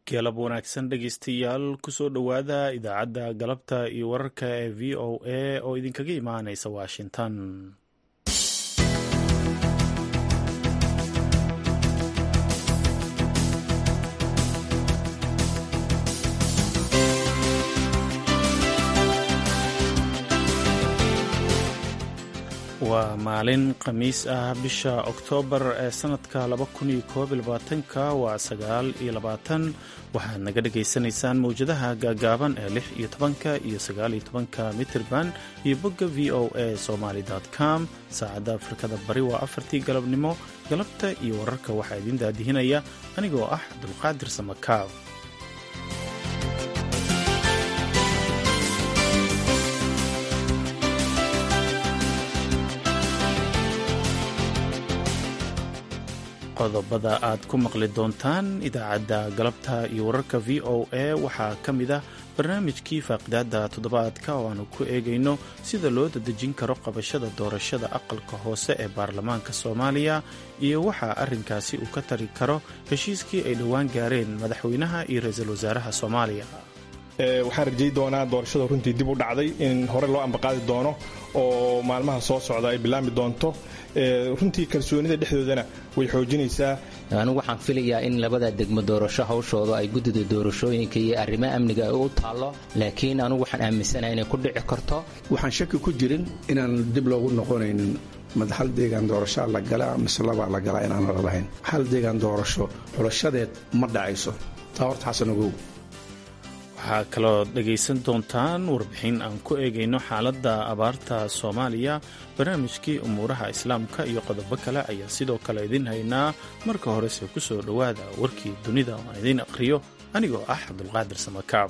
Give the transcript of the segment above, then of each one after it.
galab wanaagsan dhegeystayaal kusoo dhowaada idaacadda galabta iyo wararka ee v o a oo idinkaga imaaneysa washington waa maalin khamiis ah bisha oktoobar ee sanadka ka waa sagaal iyo labaatan waxaad naga dhagaysanaysaan mawjadaha gaagaaban ee lix iyo tobanka iyo sagaal iyo tobanka mitirban iyo bogga v o a somaly com saacadda afrikada bari waa afartii galabnimo galabta iyo wararka waxaa idiin daadihinaya anigoo ah cabdulqaadir samakaab qodobada aad ku maqli doontaan idaacadda galabta iyo wararka v o a waxaa ka mid ah barnaamijkii faaqidaada toddobaadka oo aanu ku eegayno sida loo dadejin karo qabashada doorashada aqalka hoose ee baarlamaanka soomaaliya iyo waxaa arrinkaasi uu ka tari karo heshiiskii ay dhowaan gaareen madaxweynaha iyo ra-iisul wasaaraha soomaaliya waxaan rajay doonaa doorashada runtii dib u dhacday in hore loo ambaqaadi doono oo maalmaha soo socda ay bilaami doonto runtii kalsoonida dhexdoodana way xoojinaysaa anigu waxaan filayaa in labada degmo doorasho hawshooda ay guddida doorashooyinka iyo arrimaha amniga ay u taallo laakiin anigu waxaan aaminsanahay inay ku dhici karto waxaan shaki ku jirin inaan dib loogu noqonaynin mad hal deegaan doorashaa la galaa mise labaa la galaa inaan la lahayn hal deegaan doorasho xulashadeed ma dhacayso taa horta xasan ogow waxaa kaloo dhegaysan doontaan warbixin aan ku eegayno xaaladda abaarta soomaaliya barnaamijkii umuuraha islaamka iyo qodobo kale ayaa sidoo kale idin haynaa marka horese ku soo dhowaada warkii dunida oo aan idiin aqhriyo anigoo ah cabdulqaadir samakaab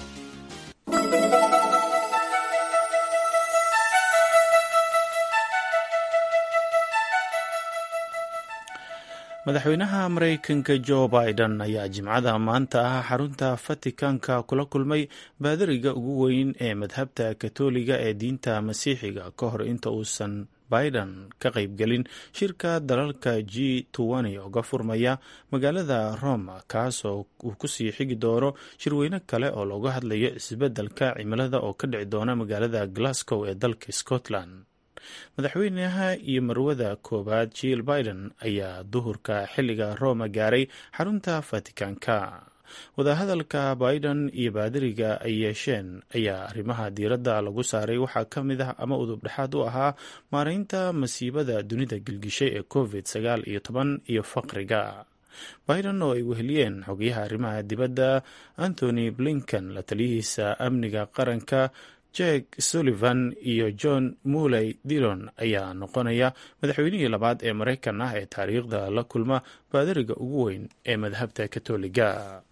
madaxweynaha maraykanka jo biden ayaa jimcada maanta ah xarunta fatikanka kula kulmay baadariga ugu weyn ee madhabta katoliga ee diinta masiixiga ka hor inta uusan biden ka qaybgelin shirka dalalka g oga furmaya magaalada roma kaasoo uu kusii xigi doono shirweyne kale oo looga hadlayo isbeddelka cimilada oo ka dhici doona magaalada glasgow ee dalka scotland madaxweynaha iyo marwada koowaad jill biden ayaa duhurka xilliga roma gaaray xarunta fatikanka wadahadalka biden iyo baadariga ay yeesheen ayaa arrimaha diiradda lagu saaray waxaa ka mid ah ama udub dhexaad u ahaa maareynta masiibada dunida gilgishay ee covid sagaal iyo toban iyo faqriga biden oo ay weheliyeen xogayaha arrimaha dibadda anthony blinken la taliyihiisa amniga qaranka jek sullivan iyo john muley dillon ayaa noqonaya madaxweynihii labaad ee maraykan ah ee taariikhda la kulma baadariga ugu weyn ee madhabta katoliga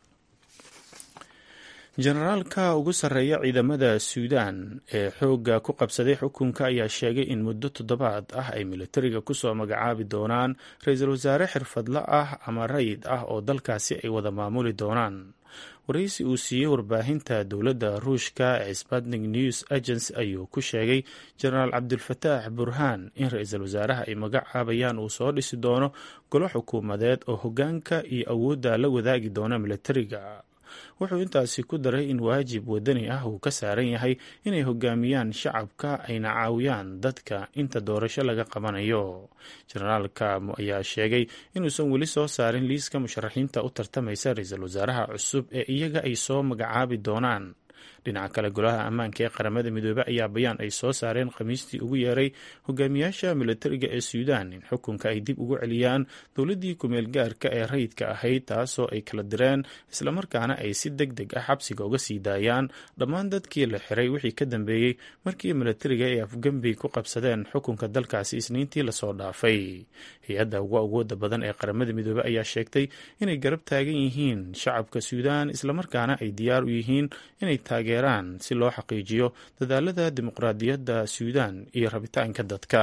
jenaraalka ugu sarreeya ciidamada suudan ee xoogga ku qabsaday xukunka ayaa sheegay in muddo toddobaad ah ay militariga kusoo magacaabi doonaan ra-iisul wasaare xirfadla ah ama rayid ah oo dalkaasi ay wada maamuli doonaan waraysi uu siiyey warbaahinta dowladda ruushka ee sputnik news agency ayuu ku sheegay jenaraal cabdulfataax burhaan in ra-iisul wasaaraha ay magacaabayaan uu soo dhisi doono golo xukuumadeed oo hoggaanka iyo awoodda la wadaagi doona militariga wuxuu intaasi ku daray in waajib wadani ah uu ka saaran yahay inay hogaamiyaan shacabka ayna caawiyaan dadka inta doorasho laga qabanayo jenaraalka ayaa sheegay inuusan weli soo saarin liiska musharaxiinta u tartamaysa ra-iisul wasaaraha cusub ee iyaga ay soo magacaabi doonaan dhinaca kale golaha ammaanka ee qaramada midoobey ayaa bayaan ay soo saareen khamiistii ugu yeeray hogaamiyaasha militariga ee suudaan in xukunka ay dib ugu celiyaan dowladdii kumeel gaarka ee rayidka ahayd taasoo ay kala direen islamarkaana ay si deg deg ah xabsiga uga sii daayaan dhammaan dadkii la xiray wixii ka dambeeyey markii militariga ay afgembi ku qabsadeen xukunka dalkaasi isniintii lasoo dhaafay hay-adda ugu awooda badan ee qaramada midoobey ayaa sheegtay inay garab taagan yihiin shacabka suudaan islamarkaana ay diyaar u yihiin inay taageeraan si loo xaqiijiyo dadaalada dimuqraadiyadda suudaan iyo rabitaanka dadka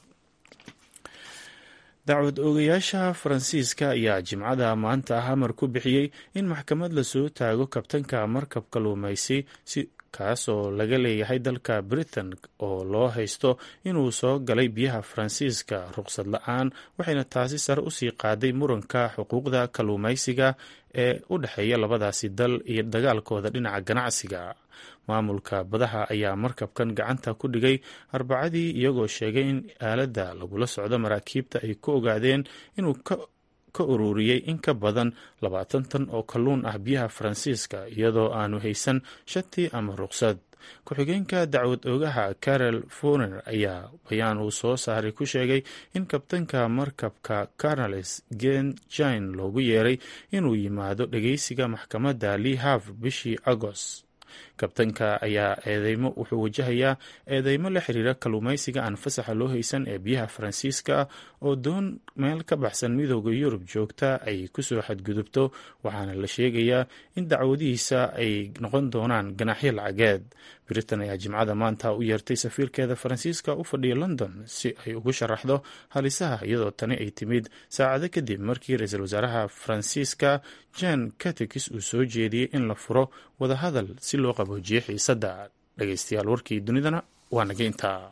dacwad oogayaasha faransiiska ayaa jimcada maanta ah amar ku bixiyey in maxkamad lasoo taago kabtanka markab kaluumaysi kaasoo laga leeyahay dalka britain oo loo haysto inuu soo galay biyaha faransiiska ruqsad la-aan waxayna taasi sare usii qaaday muranka xuquuqda kalluumaysiga ee u dhexeeya labadaasi dal iyo dagaalkooda dhinaca ganacsiga maamulka badaha ayaa markabkan gacanta ku dhigay arbacadii iyagoo sheegay in aaladda lagula socdo maraakiibta ay ku ogaadeen inuu ka ururiyey in ka badan labaatan tan oo kalluun ah biyaha faransiiska iyadoo aanu haysan shati ama ruqsad ku-xigeenka dacwad oogaha carol foner ayaa bayaan uu soo saaray ku sheegay in kabtanka markabka carnales gen jine loogu yeeray inuu yimaado dhegeysiga maxkamadda lee hav bishii agost kabtanka ayaa eedeymo wuxuu wajahayaa eedeymo la xiriira kalluumaysiga aan fasaxa loo haysan ee biyaha faransiiska oo doon meel ka baxsan midooda yurub joogta ay kusoo xadgudubto waxaana la sheegayaa in dacwadihiisa ay noqon doonaan ganaxyo lacageed britain ayaa jimcada maanta u yeertay safiirkeeda faransiiska u fadhiya london si ay ugu sharaxdo halisaha iyadoo tani ay timid saacado kadib markii ra-iisul wasaaraha faransiiska jan catekis uu soo jeediyey in la furo wadahadal si loo qaboojiyo xiisadda dhegeystayaal warkii dunidana waa naga intaa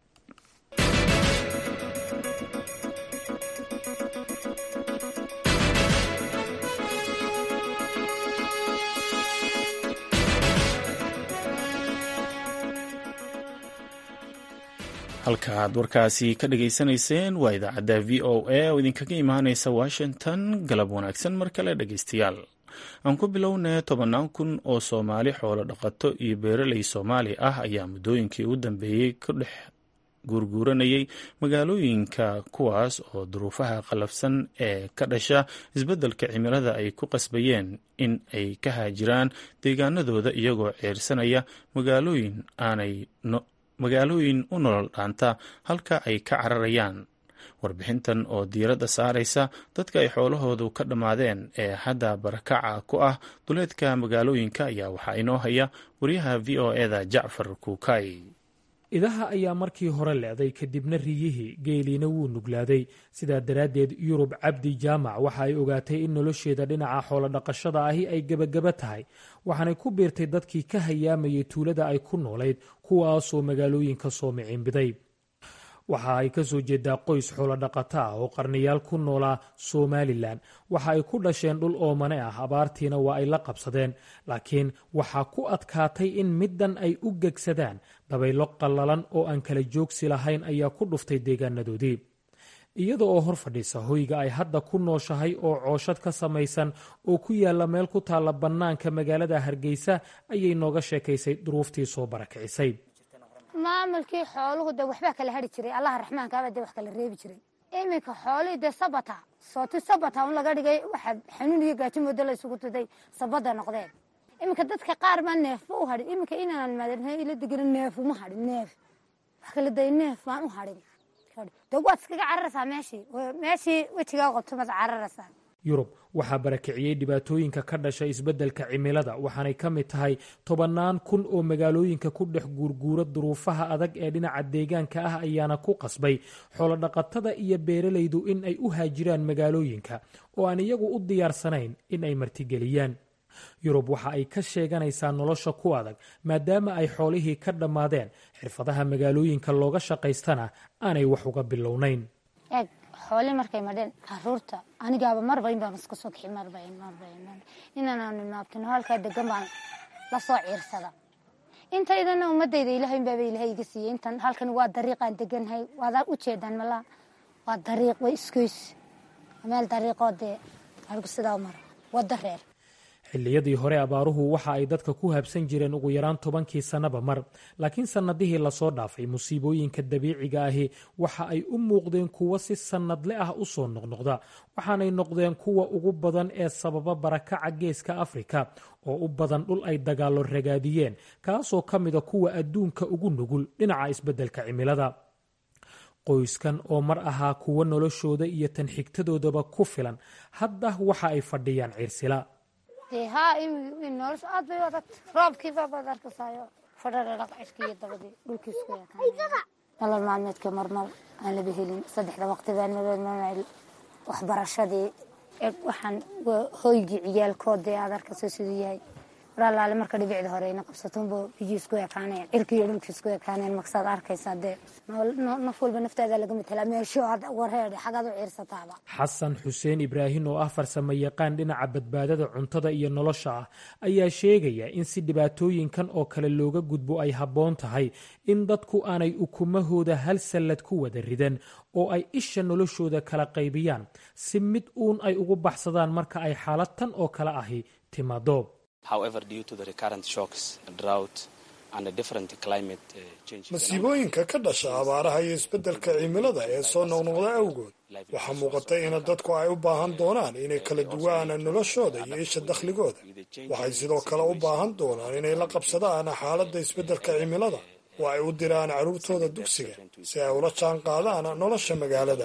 halka aad warkaasi ka dhageysanayseen waa idaacadda v o a oo idinkaga imaaneysa washington galab wanaagsan mar kale dhegeystayaal aan ku bilownay tobannaan kun oo soomaali xoolo dhaqato iyo beeraley soomaali ah ayaa muddooyinkii u dambeeyey ku dhex guurguuranayay magaalooyinka kuwaas oo duruufaha qalafsan ee ka dhasha isbeddelka cimilada ay ku qasbayeen in ay ka haajiraan deegaanadooda iyagoo ceersanaya magaalooyin aanay magaalooyin u nolol dhaanta halka ay ka cararayaan warbixintan oo diiradda saaraysa dadka ay xoolahoodu ka dhammaadeen ee hadda barakaca ku ah duleedka magaalooyinka ayaa waxaa inoo haya wariyaha v o eda jacfar kuukay idaha ayaa markii hore leeday kadibna riyihii geeliina wuu nuglaaday sidaa daraaddeed yurub cabdi jaamac waxa ay ogaatay in nolosheeda dhinaca xoolodhaqashada ahi ay gebagaba tahay waxaanay ku biirtay dadkii ka hayaamayay tuulada ay ku noolayd kuwaasoo magaalooyinka soo miciinbiday waxa ay ka soo jeedaa qoys xoolodhaqato ah oo qarniyaal ku noolaa somalilan waxa ay ku dhasheen dhul oomane ah abaartiina waa ay la qabsadeen laakiin waxaa ku adkaatay in middan ay u gegsadaan dabaylo qallalan oo aan kala joogsi lahayn ayaa ku dhuftay deegaanadoodii iyada oo hor fadhiisa hoyga ay hadda ku nooshahay oo cooshad ka samaysan oo ku yaalla meel ku taalla bannaanka magaalada hargeysa ayay nooga sheekaysay duruuftii soo barakicisay maamulkii xooluhu de waxbaa kala hari jiray allaha raxmaankaaba de wax kala reebi jiray iminka xoolihii dee sabata sooti sabata un laga dhigay waxa xanuun iyo gaajo moodo la isugu tuday sabada noqdeen iminka dadka qaar baa neefba u hadhin iminka inaan maadna ila degana neefuma hadhin neef wax kala day neef baan u hadhin de waad iskaga cararaysaa meeshii meeshii wejigaa qabto maad cararaysaa yurub waxaa barakiciyey dhibaatooyinka ka dhasha isbeddelka cimilada waxaanay ka mid tahay tobannaan kun oo magaalooyinka ku dhex guurguura duruufaha adag ee dhinaca deegaanka ah ayaana ku qasbay xoolodhaqatada iyo beeralaydu in ay u haajiraan magaalooyinka oo aan iyagu u diyaarsanayn in ay martigeliyaan yurub waxa ay ka sheeganaysaa nolosha ku adag maadaama ay xoolihii ka dhammaadeen xirfadaha magaalooyinka looga shaqaystana aanay wax uga bilownayn eeg xooli markay madheen caruurta anigaaba marba in baan iska soo kixi marba marba inaanaanu naabtino halkaa degan baan la soo ciirsada intaydana ummadayda ilaahay baaba ilaahay iga siiyey intan halkan waa dariiqaan deganhay waadaa u jeedaan malaa waa dariiq way iskoys meel dariiqoo dee arigu sidaa mara wadda reer xilliyadii hore abaaruhu waxa ay dadka ku habsan jireen ugu yaraan tobankii sannaba mar laakiin sannadihii lasoo dhaafay musiibooyinka dabiiciga ahi waxa ay u muuqdeen kuwo si sannadle ah u soo noqnoqda waxaanay noqdeen kuwa ugu badan ee sababa barakaca geeska afrika oo u badan dhul ay dagaallo ragaadiyeen kaasoo ka mida kuwa adduunka ugu nugul dhinaca isbeddelka cimilada qoyskan oo mar ahaa kuwo noloshooda iyo tan xigtadoodaba ku filan hadda waxa ay fadhiyaan ciirsila haa nolosha aad bay adag roobkiiba baad arkasaayo fadhadhadhaq cishkiiyo dabadii dhulkiisku yaqaan nolol maalmeedka marmar aan laba helin saddexda waqti baan madoodmamel waxbarashadii waxaan hoygii ciyaalkoodee aad arkasoo siduu yahay mar allaale marka dhibicda hore ina qabsatonbo biyii isku ekaaneen cirki iyo dhulki isku ekaaneen maksaad arkaysaa dee naf walba naftaada laga matelaa meesho wareedhe xagaad u ciirsataaba xasan xuseen ibraahin oo ah farsamo yaqaan dhinaca badbaadada cuntada iyo nolosha ah ayaa sheegaya in si dhibaatooyinkan oo kale looga gudbo ay habboon tahay in dadku aanay ukumahooda hal sallad ku wada ridan oo ay isha noloshooda kala qaybiyaan si mid uun ay ugu baxsadaan marka ay xaalad tan oo kale ahi timaado masiibooyinka ka dhasha abaaraha iyo isbeddelka cimilada ee soo noqnoqda awgood waxaa muuqata in dadku ay u baahan doonaan inay kala duwaan noloshooda iyo isha dakhligooda waxay sidoo kale u baahan doonaan inay la qabsadaan xaaladda isbeddelka cimilada oo ay u diraan carruurtooda dugsiga si ay ula jaan qaadaan nolosha magaalada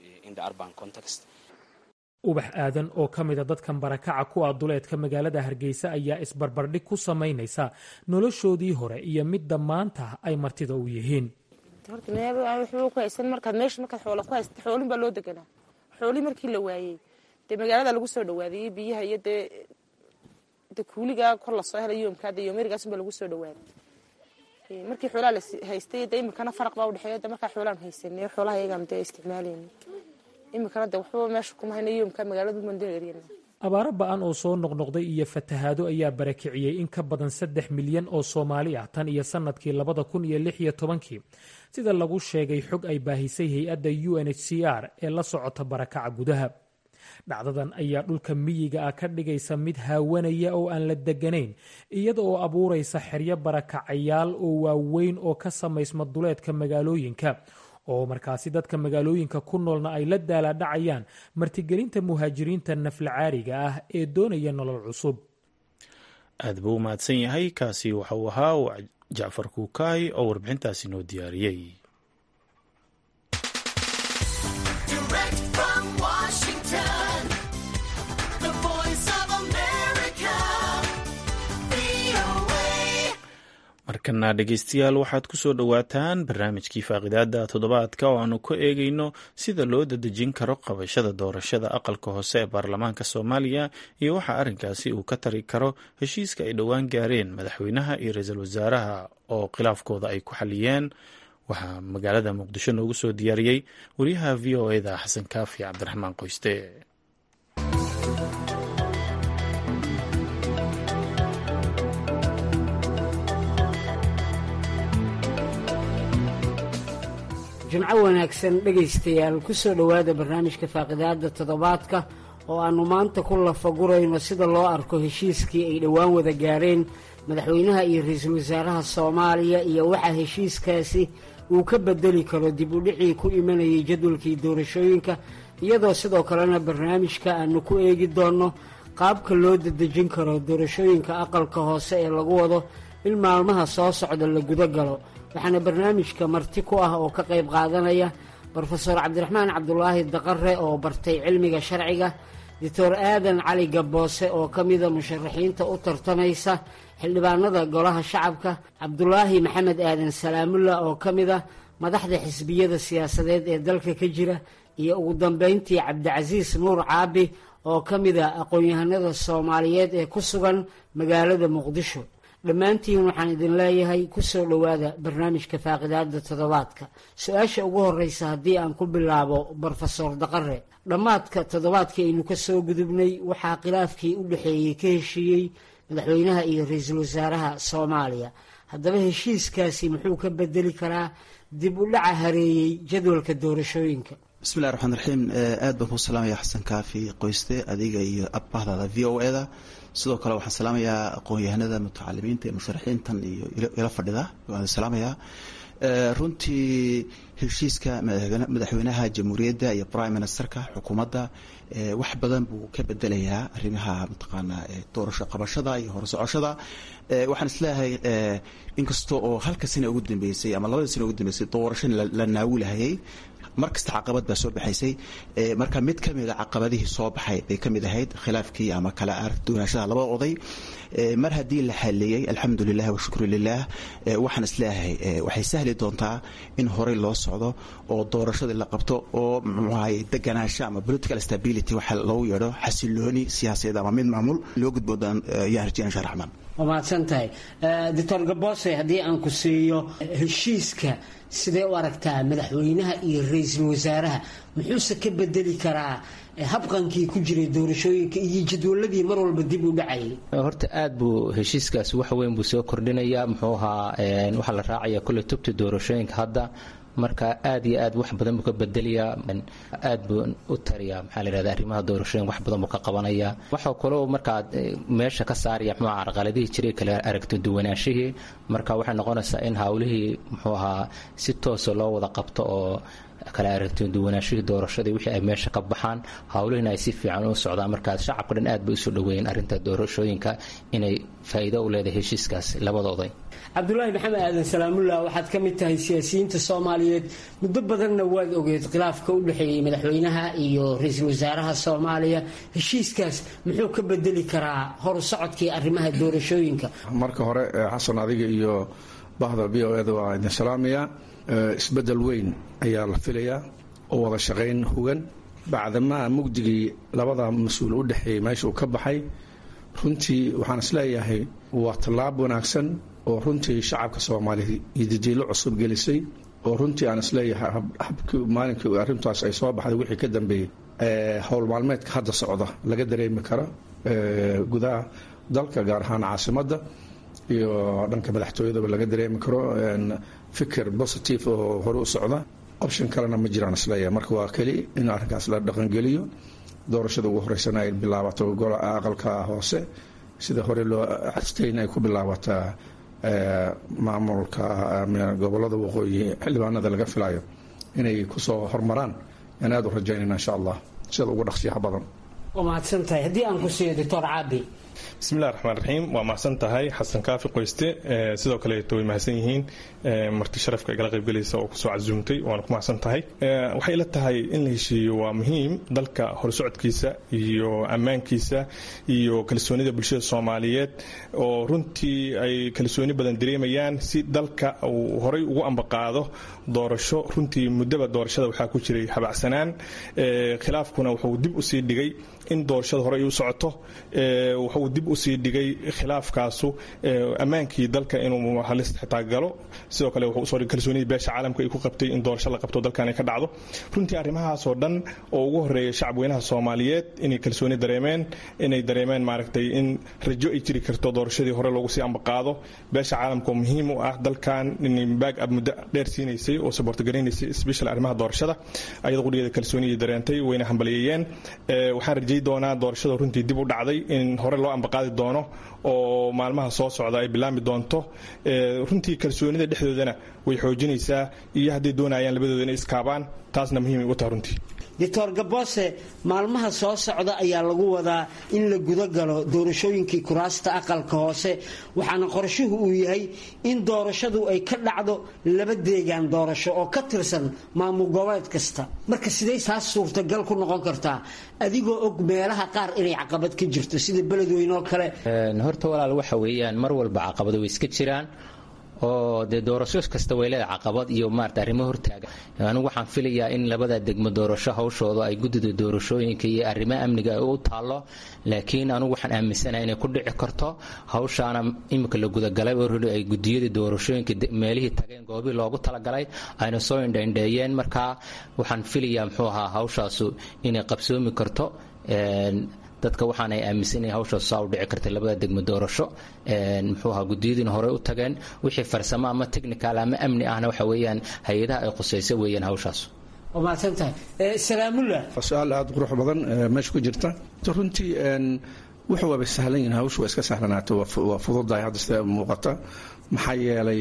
ubax aadan oo ka mida dadkan barakaca ku ah duleedka magaalada hargeysa ayaa isbarbardhig ku samaynaysa noloshoodii hore iyo midda maanta ay martida u yihiin markaad meesha markaad xoola ku haysta xoolin baa loo deganaa xoolii markii la waayey dee magaalada lagu soo dhawaadayey biyaha iyo dee de kuuligaa kor lasoo helay yoomkaa de yoomerigaas baa lagu soo dhawaaday markii xoolaha la haystay de imikana faraq baa udhexeeya de markaa xoolaan haysanay xoolaha iyagaan dee isticmaalayna imikana de waxbaba meesha kuma hayna yoomka magaaladu mandoo eryan abaaro ba-an oo soo noqnoqday iyo fatahaado ayaa barakiciyey in ka badan saddex milyan oo soomaali ah tan iyo sanadkii labada kun iyo lix iyo tobankii sida lagu sheegay xog ay baahisay hay-adda u n h c r ee la socota barakaca gudaha dhacdadan ayaa dhulka miyiga ah ka dhigaysa mid haawanaya oo aan la deganayn iyada oo abuuraysa xeryo barakacayaal oo waaweyn oo ka samaysma duleedka magaalooyinka oo markaasi dadka magaalooyinka ku noolna ay la daalaadhacayaan martigelinta muhaajiriinta naflacaariga ah ee doonaya nolol cusub aad buu u mahadsan yahay kaasi waxa uu ahaa jacfar kuukaay oo warbixintaasi noo diyaariyey markana dhegeystayaal waxaad ku soo dhowaataan barnaamijkii faaqidaada toddobaadka oo aanu ku eegayno sida loo dadejin karo qabashada doorashada aqalka hoose ee baarlamaanka soomaaliya iyo waxa arrinkaasi uu ka tari karo heshiiska ay dhowaan gaareen madaxweynaha iyo ra-iisul wasaaraha oo khilaafkooda ay ku xaliyeen waxaa magaalada muqdisho noogu soo diyaariyey wariyaha v o eda xasan kaafi cabdiraxmaan qoyste jimco wanaagsan dhegaystayaal ku soo dhowaada barnaamijka faaqidaada toddobaadka oo aannu maanta ku lafagurayno sida loo arko heshiiskii ay dhowaan wada gaareen madaxweynaha iyo ra-iisul wasaaraha soomaaliya iyo waxaa heshiiskaasi uu ka bedeli karo dib u dhicii ku imanayay jadwalkii doorashooyinka iyadoo sidoo kalena barnaamijka aannu ku eegi doonno qaabka loo dadejin karo doorashooyinka aqalka hoose ee lagu wado in maalmaha soo socda la guda galo waxaana barnaamijka marti ku ah oo ka qayb qaadanaya brofeor cabdiraxmaan cabdulaahi daqare oo bartay cilmiga sharciga doctor aadan cali gaboose oo ka mida musharaxiinta u tartamaysa xildhibaanada golaha shacabka cabdulaahi maxamed aadan salaamulla oo ka mida madaxda xisbiyada siyaasadeed ee dalka ka jira iyo ugu dambeyntii cabdicasiis nuur caabi oo ka mida aqoon-yahanada soomaaliyeed ee ku sugan magaalada muqdisho dhammaantiin waxaan idin leeyahay ku soo dhowaada barnaamijka faaqidaada toddobaadka su-aasha ugu horreysa haddii aan ku bilaabo brofesor daqare dhammaadka toddobaadkii aynu ka soo gudubnay waxaa khilaafkii u dhexeeyey ka heshiiyey madaxweynaha iyo ra-iisul wasaaraha soomaaliya haddaba heshiiskaasi muxuu ka bedeli karaa dib u dhaca hareeyey jadwalka doorashooyinka bismillahi raxmaan raxiim aad baan kuu salaamaya xasan kaafi qoyste adiga iyo abahdaada v o eda sidoo kale waxaan salaamayaa aqoon-yahanada mutacalimiinta ee musharaxiintan iyo ila fadhida waan salaamayaa runtii heshiiska madaxweynaha jamhuuriyadda iyo prime ministerka xukuumadda wax badan buu ka bedelayaa arrimaha mataqaanaa doorasho qabashada iyo horsocoshada waxaan isleeyahay inkasta oo halka sana ugu dambeysay ama labada sana ugu dambeysay doorasho la naawilahayay mar kasta caqabad baa soo baxaysay marka mid ka mida caqabadihii soo baxay bay ka mid ahayd khilaafkii ama kala aragduwanaashada labada oday mar haddii la xaliyey alxamdu lilah washukru lilah waxaan isleeyahay waxay sahli doontaa in horey loo socdo oo doorashadii la qabto oo mxuahay deganaansho ama political stability waxa loogu yeedho xasilooni siyaasadeed ama mid maamul loo gudbo yaan rajeyna insha raxmaan waa mahadsan tahay doctor gaboose haddii aan ku siiyo heshiiska sidee u aragtaa madaxweynaha iyo ra-iisul wasaaraha muxuuse ka bedeli karaa habqankii ku jiray doorashooyinka iyo jadwaladii mar walba dib u dhacayay horta aad buu heshiiskaas wax weyn buu soo kordhinayaa muxuu ahaa waxaa la raacaya kolley tubta doorashooyinka hadda marka aad iyo aad wax badan buu ka bedelayaa aad buu u tariyaa maxaa la yidhahda arrimaha doorashooyin wax badan buu ka qabanayaa waxaa kaloo markaa meesha ka saaraya muxuu ahaa carqaladihii jiray kale aragti duwanaashihii marka waxay noqonaysaa in hawlihii muxuu ahaa si toosa loo wada qabto oo kale aragti duwanaashihii doorashadii wixii ay meesha ka baxaan hawlihiina ay si fiican u socdaan markaas shacabka dhan aad bay usoo dhaweeyeen arrinta doorashooyinka inay faa'iido u leedahay heshiiskaas labadooday cabdulaahi maxamed aadan salaamullah waxaad ka mid tahay siyaasiyiinta soomaaliyeed muddo badanna waad ogeed khilaafka u dhexeeyey madaxweynaha iyo ra-iisul wasaaraha soomaaliya heshiiskaas muxuu ka bedeli karaa horu socodkii arrimaha doorashooyinka marka hore xasan adiga iyo bahda v o eda waa idin salaamayaa isbedel weyn ayaa la filayaa oo wada shaqayn hugan bacdamaa mugdigii labada mas-uul u dhexeeyey meesha uu ka baxay runtii waxaan isleeyahay waa tallaab wanaagsan oo runtii shacabka soomaaliya iyo didiilo cusub gelisay oo runtii aan isleeyahay habkii maalinkii arrintaas ay soo baxday wixii ka dambeeyey howl maalmeedka hadda socda laga dareemi karo gudaha dalka gaar ahaan caasimadda iyo dhanka madaxtooyadaba laga dareemi karo fikir positive oo hore u socda option kalena ma jiraan isleeyahay marka waa keli in arrinkaas la dhaqangeliyo doorashada ugu horeysana ay bilaabato aqalka hoose sida hore loo castayn ay ku bilaabataa maamulka gobolada waqooyi xildhibaanada laga filayo inay kusoo hormaraan aan aada u rajaynayna insha allah sida ugu dhaqsiyaha badan waa mahadsan tahay haddii aan ku siiyo doctor caabi bismillahi raxmaan raxiim waa mahadsan tahay xasan kaafi qoyste sidoo kaleeto way mahadsan yihiin marti sharafka igala qaybgelaysa oo kusoo casuumtay waana ku mahadsan tahay waxay ila tahay in la heshiiyo waa muhiim dalka horsocodkiisa iyo ammaankiisa iyo kalsoonida bulshada soomaaliyeed oo runtii ay kalsooni badan dareemayaan si dalka uu horay ugu ambaqaado doorasho runtii muddaba doorashada waxaa ku jiray habacsanaan khilaafkuna wuxuu dib usii dhigay in doorashada hore ay u socoto wuxuu dib usii dhigay khilaafkaasu ammaankii dalka inuu halis xitaa galo sidoo kale wuxuu usoo dhigay kalsoonidii beesha caalamka ay ku qabtay in doorasho la qabto dalkan ay ka dhacdo runtii arrimahaasoo dhan oo ugu horeeya shacabweynaha soomaaliyeed inay kalsooni dareemeen inay dareemeen maaragtay in rajo ay jiri karto doorashadii hore loogu sii ambaqaado beesha caalamka oo muhiim u ah dalkan inay baag ab muddo dheer siinaysay oo saboortagaraynaysa special arrimaha doorashada ayada qudhigeeda kalsooniyay dareentay wayna hambaliyeeyeen waxaan rajay doonaa doorashada runtii dib u dhacday in hore loo ambaqaadi doono oo maalmaha soo socda ay bilaami doonto runtii kalsoonida dhexdoodana way xoojinaysaa iyo hadday doonayaan labadooda inay iskaabaan taasna muhiimay u tahay runtii doctor gaboose maalmaha soo socda ayaa lagu wadaa in la guda galo doorashooyinkii kuraasta aqalka hoose waxaana qorshuhu uu yahay in doorashadu ay ka dhacdo laba deegaan doorasho oo ka tirsan maamul goboleed kasta marka sidee taas suurtagal ku noqon kartaa adigoo og meelaha qaar inay caqabad ka jirto sida beledweyne oo kale horta walaal waxa weeyaan mar walba caqabado way iska jiraan oo dee doorasho kasta way leedahay caqabad iyo maarata arrimo hortaaga anigu waxaan filayaa in labada degmo doorasho hawshooda ay guddida doorashooyinka iyo arrimo amniga u taallo laakiin anigu waxaan aaminsanahay inay ku dhici karto hawshaana imika la gudagalay oo ruli ay gudiyadii doorashooyinka meelihii tageen goobii loogu talagalay ayna soo indhaindheeyeen markaa waxaan filayaa muxuu ahaa hawshaasu inay qabsoomi karto dadka waxaanay aaminsan inay hawshaas saa u dhici kartay labada degmo doorasho muxuu ahaa gudiyadiina horey u tageen wixii farsamo ama technical ama amni ahna waxa weeyaan hay-adaha ay khusayso weeyaan hawshaas waa mahadsan tahay salaamullah su-aal aada qurux badan meesha ku jirta runtii wuxuu waaba sahlan yihin hawshu waa iska sahlanaato waa fududahay hadda sida muuqata maxaa yeelay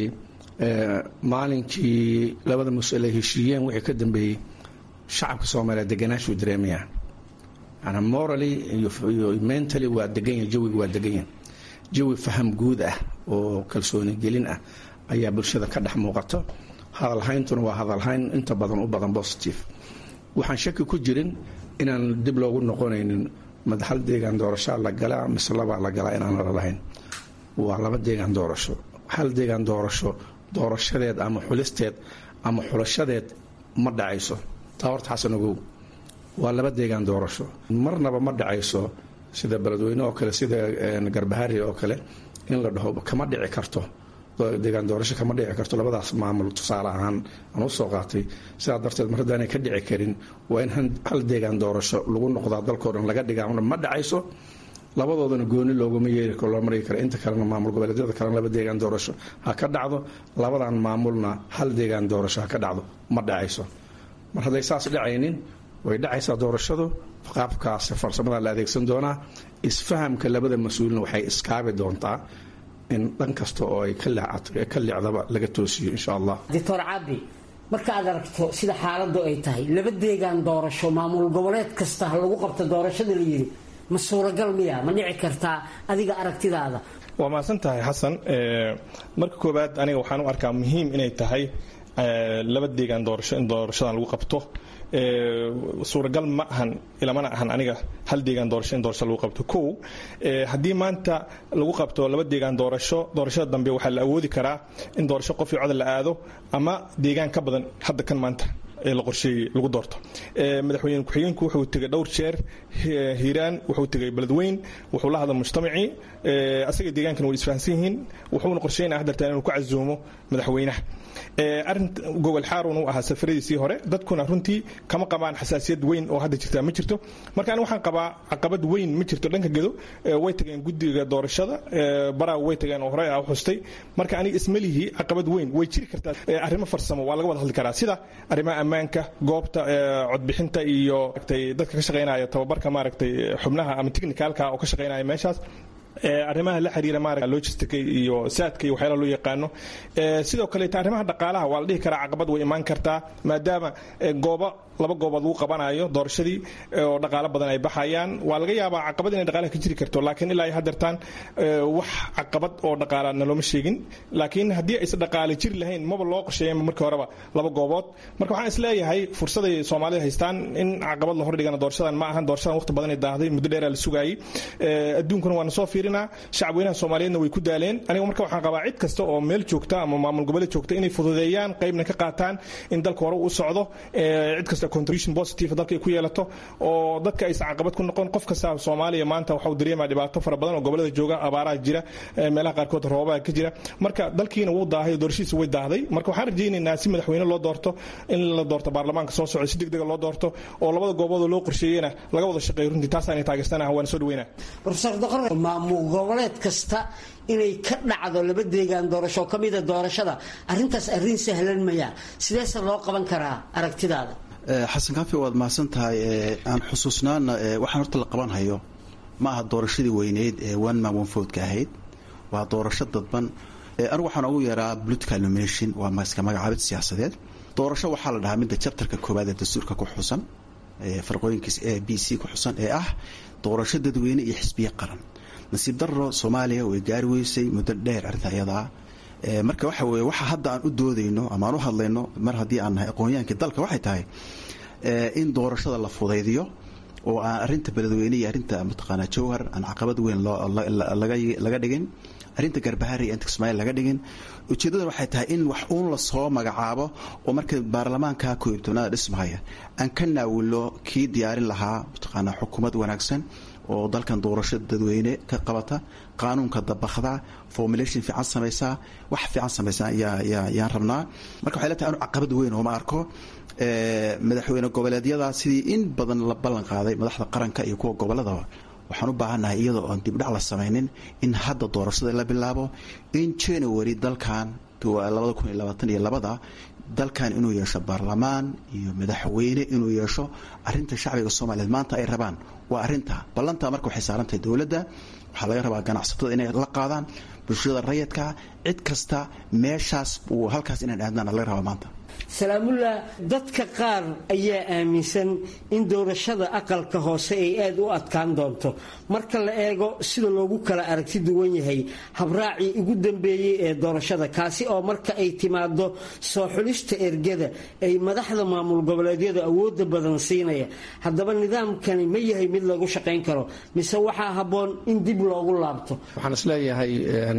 maalinkii labada mas-uul ay heshiiyeen wixii ka dambeeyey shacabka soomaaliya deganaashuu dareemayaa yani morally iyo mentally waa deganyahin jawiga waa deganyahin jawi faham guud ah oo kalsooni gelin ah ayaa bulshada ka dhex muuqato hadalhayntuna waa hadalhayn inta badan u badan positive waxaan shaki ku jirin inaan dib loogu noqonaynin madaxal deegaan doorashaa la galaa mise labaa la galaa inaan la lahayn waa laba deegaan doorasho hal deegaan doorasho doorashadeed ama xulisteed ama xulashadeed ma dhacayso taa horta xasan ogow waa laba deegaan doorasho marnaba ma dhacayso sida beledweyne oo kale sida garbahari oo kale in la dhaho kama dhici karto deegaan doorasho kama dhici karto labadaas maamul tusaale ahaan aan usoo qaatay sidaa darteed mar haddaanay ka dhici karin waa in hal deegaan doorasho lagu noqdaa dalkao dhan laga dhigaa ma dhacayso labadoodana gooni looguma yeeri karo loo mari karo inta kalena maamul goboleedyada kalena laba deegaan doorasho ha ka dhacdo labadan maamulna hal deegaan doorasho ha ka dhacdo ma dhacayso mar hadday saas dhacaynin way dhacaysaa doorashadu qaabkaas farsamada la adeegsan doonaa isfahamka labada mas-uulina waxay iskaabi doontaa in dhan kasta oo ay ka licdaba laga toosiyo insha allah doctor cabdi marka aad aragto sida xaaladu ay tahay laba deegaan doorasho maamul goboleed kasta ha lagu qabto doorashada la yidhi ma suuragal miya ma dhici kartaa adiga aragtidaada waa mahadsan tahay xasan marka koowaad aniga waxaan u arkaa muhiim inay tahay laba deegaan doorasho in doorashadan lagu qabto suuragal ma ahan ilamana ahan aniga hal deegaan doorasho in doorasho lagu qabto kow haddii maanta lagu qabto laba deegaan doorasho doorashada dambe waxaa la awoodi karaa in doorasho qof iyo codal la aado ama deegaan ka badan hadda kan maanta ee la qorsheeyey lagu doorto madaxweyne ku-xigeenku wuxuu tegay dhowr jeer hiiraan wuxuu tegay beledweyn wuxuu la hadla mujtamacii asaga deegaankana way isfahansan yihiin wuxuuna qorsheynaya hadartaan inuu ku casuumo madaxweynaha arin gogol xaarun uu ahaa safaradiisii hore dadkuna runtii kama qabaan xasaasiyad weyn oo hadda jirta ma jirto marka aniga waxaan qabaa caqabad weyn ma jirto dhanka gedo way tageen guddiga doorashada baraa way tageen oo hore ah xustay marka aniga ismalihii caqabad weyn way jiri kartaa arrimo farsamo waa laga wada hadli karaa sida arrimaha ammaanka goobta codbixinta iyo dadka ka shaqaynaya tababarka maaragtay xubnaha ama technicalka oo ka shaqaynaya meeshaas arrimaha la xiriira maarata logistica iyo saadka iyo waxyaalaha loo yaqaano sidoo kaleeta arrimaha dhaqaalaha waa la dhihi karaa caqabad way imaan kartaa maadaama goobo laba goobood lagu qabanayo doorashadii oo dhaqaalo badan ay baxayaan waa laga yaabaa caqabad inay dhaqaalaha ka jiri karto laakiin ilaa ay hadeertaan wax caqabad oo dhaqaala nalooma sheegin laakiin haddii aysan dhaqaale jiri lahayn maba loo qorsheeyanba markii horeba laba goobood marka waxaan isleeyahay fursaday soomaalida haystaan in caqabad la hordhigana doorashadan ma ahan doorashadan waqti badan ay daahday muddo dheeraa la sugaayey adduunkuna waana soo fiirinaa shacabweynaha soomaaliyeedna way ku daaleen aniga marka waxaan qabaa cid kasta oo meel joogta ama maamul goboleed joogta inay fududeeyaan qaybna ka qaataan in dalka hore u socdo cid kasta contribution positive dalka ay ku yeelato oo dadka aysan caqabad ku noqon qof kasta soomaaliya maanta waxau dareemaa dhibaato fara badan oo gobolada jooga abaaraha jira meelaha qaarkood roobaha ka jira marka dalkiina wuu daahay doorashadiisa way daahday marka waxaan rajaynaynaa si madaxweyne loo doorto in la doorto baarlamaanka soo socda si degdega loo doorto oo labada goobood oo loo qorsheeyena laga wada shaqeeyo runtii taasaan taageersanah waan soo dhaweynaa profesor doqor maamul goboleed kasta inay ka dhacdo laba deegaan doorasho ka mida doorashada arrintaas arrin sahlan maya sideese loo qaban karaa aragtidaada xasan kaafi waad mahadsan tahay aan xusuusnaana waxaan horta la qaban hayo ma aha doorashadii weyneyd ee one man one vote ka ahayd waa doorasho dadban anigu waxaan ugu yeeraa political nomination waa iska magacaabid siyaasadeed doorasho waxaa la dhahaa midda jabtarka koowaad ee dastuurka ku xusan farqooyinkiis a b c ku xusan ee ah doorasho dadweyne iyo xisbiye qaran nasiib darro soomaaliya way gaari weysay muddo dheer arrinta iyadaa marka waxa weye waxa hadda aan u doodayno ama aan u hadlayno mar haddii aan nahay aqoonyahaankii dalka waxay tahay in doorashada la fudaydiyo oo aan arrinta beledweyne iyo arrinta mataqaanaa jowhar aan caqabad weyn laga dhigin arrinta garbahari iyo inta kismaail laga dhigin ujeeddada waxay tahay in wax uun la soo magacaabo oo marka baarlamaanka koob iyo tobnaada dhismahaya aan ka naawilo kii diyaarin lahaa mataqaanaa xukuumad wanaagsan oo dalkan doorasho dadweyne ka qabata qaanuunka dabakda formulation fiican samaysaa wax fiican samaysaa yaan rabnaa marka waxay leetahay anu caqabad weyn oo ma arko madaxweyne goboleedyada sidii in badan la ballan qaaday madaxda qaranka iyo kuwa goboladaba waxaan u baahannahay iyadoo aan dibdhac la samaynin in hadda doorashada la bilaabo in january dalkan labada kun iyo labaatan iyo labada dalkan inuu yeesho baarlamaan iyo madaxweyne inuu yeesho arinta shacbiga soomaaliyeed maanta ay rabaan waa arinta ballantaa marka waxay saarantahay dowladda waxaa laga rabaa ganacsatada inay la qaadaan bulshada rayidka cid kasta meeshaas halkaas inaan aadnaan laga rabaa maanta salaamullah dadka qaar ayaa aaminsan in doorashada aqalka hoose ay aada u adkaan doonto marka la eego sida loogu kala aragti duwan yahay habraacii ugu dambeeyey ee doorashada kaasi oo marka ay timaado soo xulista ergada ay madaxda maamul goboleedyadu awooda badan siinaya haddaba nidaamkani ma yahay mid lagu shaqayn karo mise waxaa habboon in dib loogu laabto waxaan isleeyahay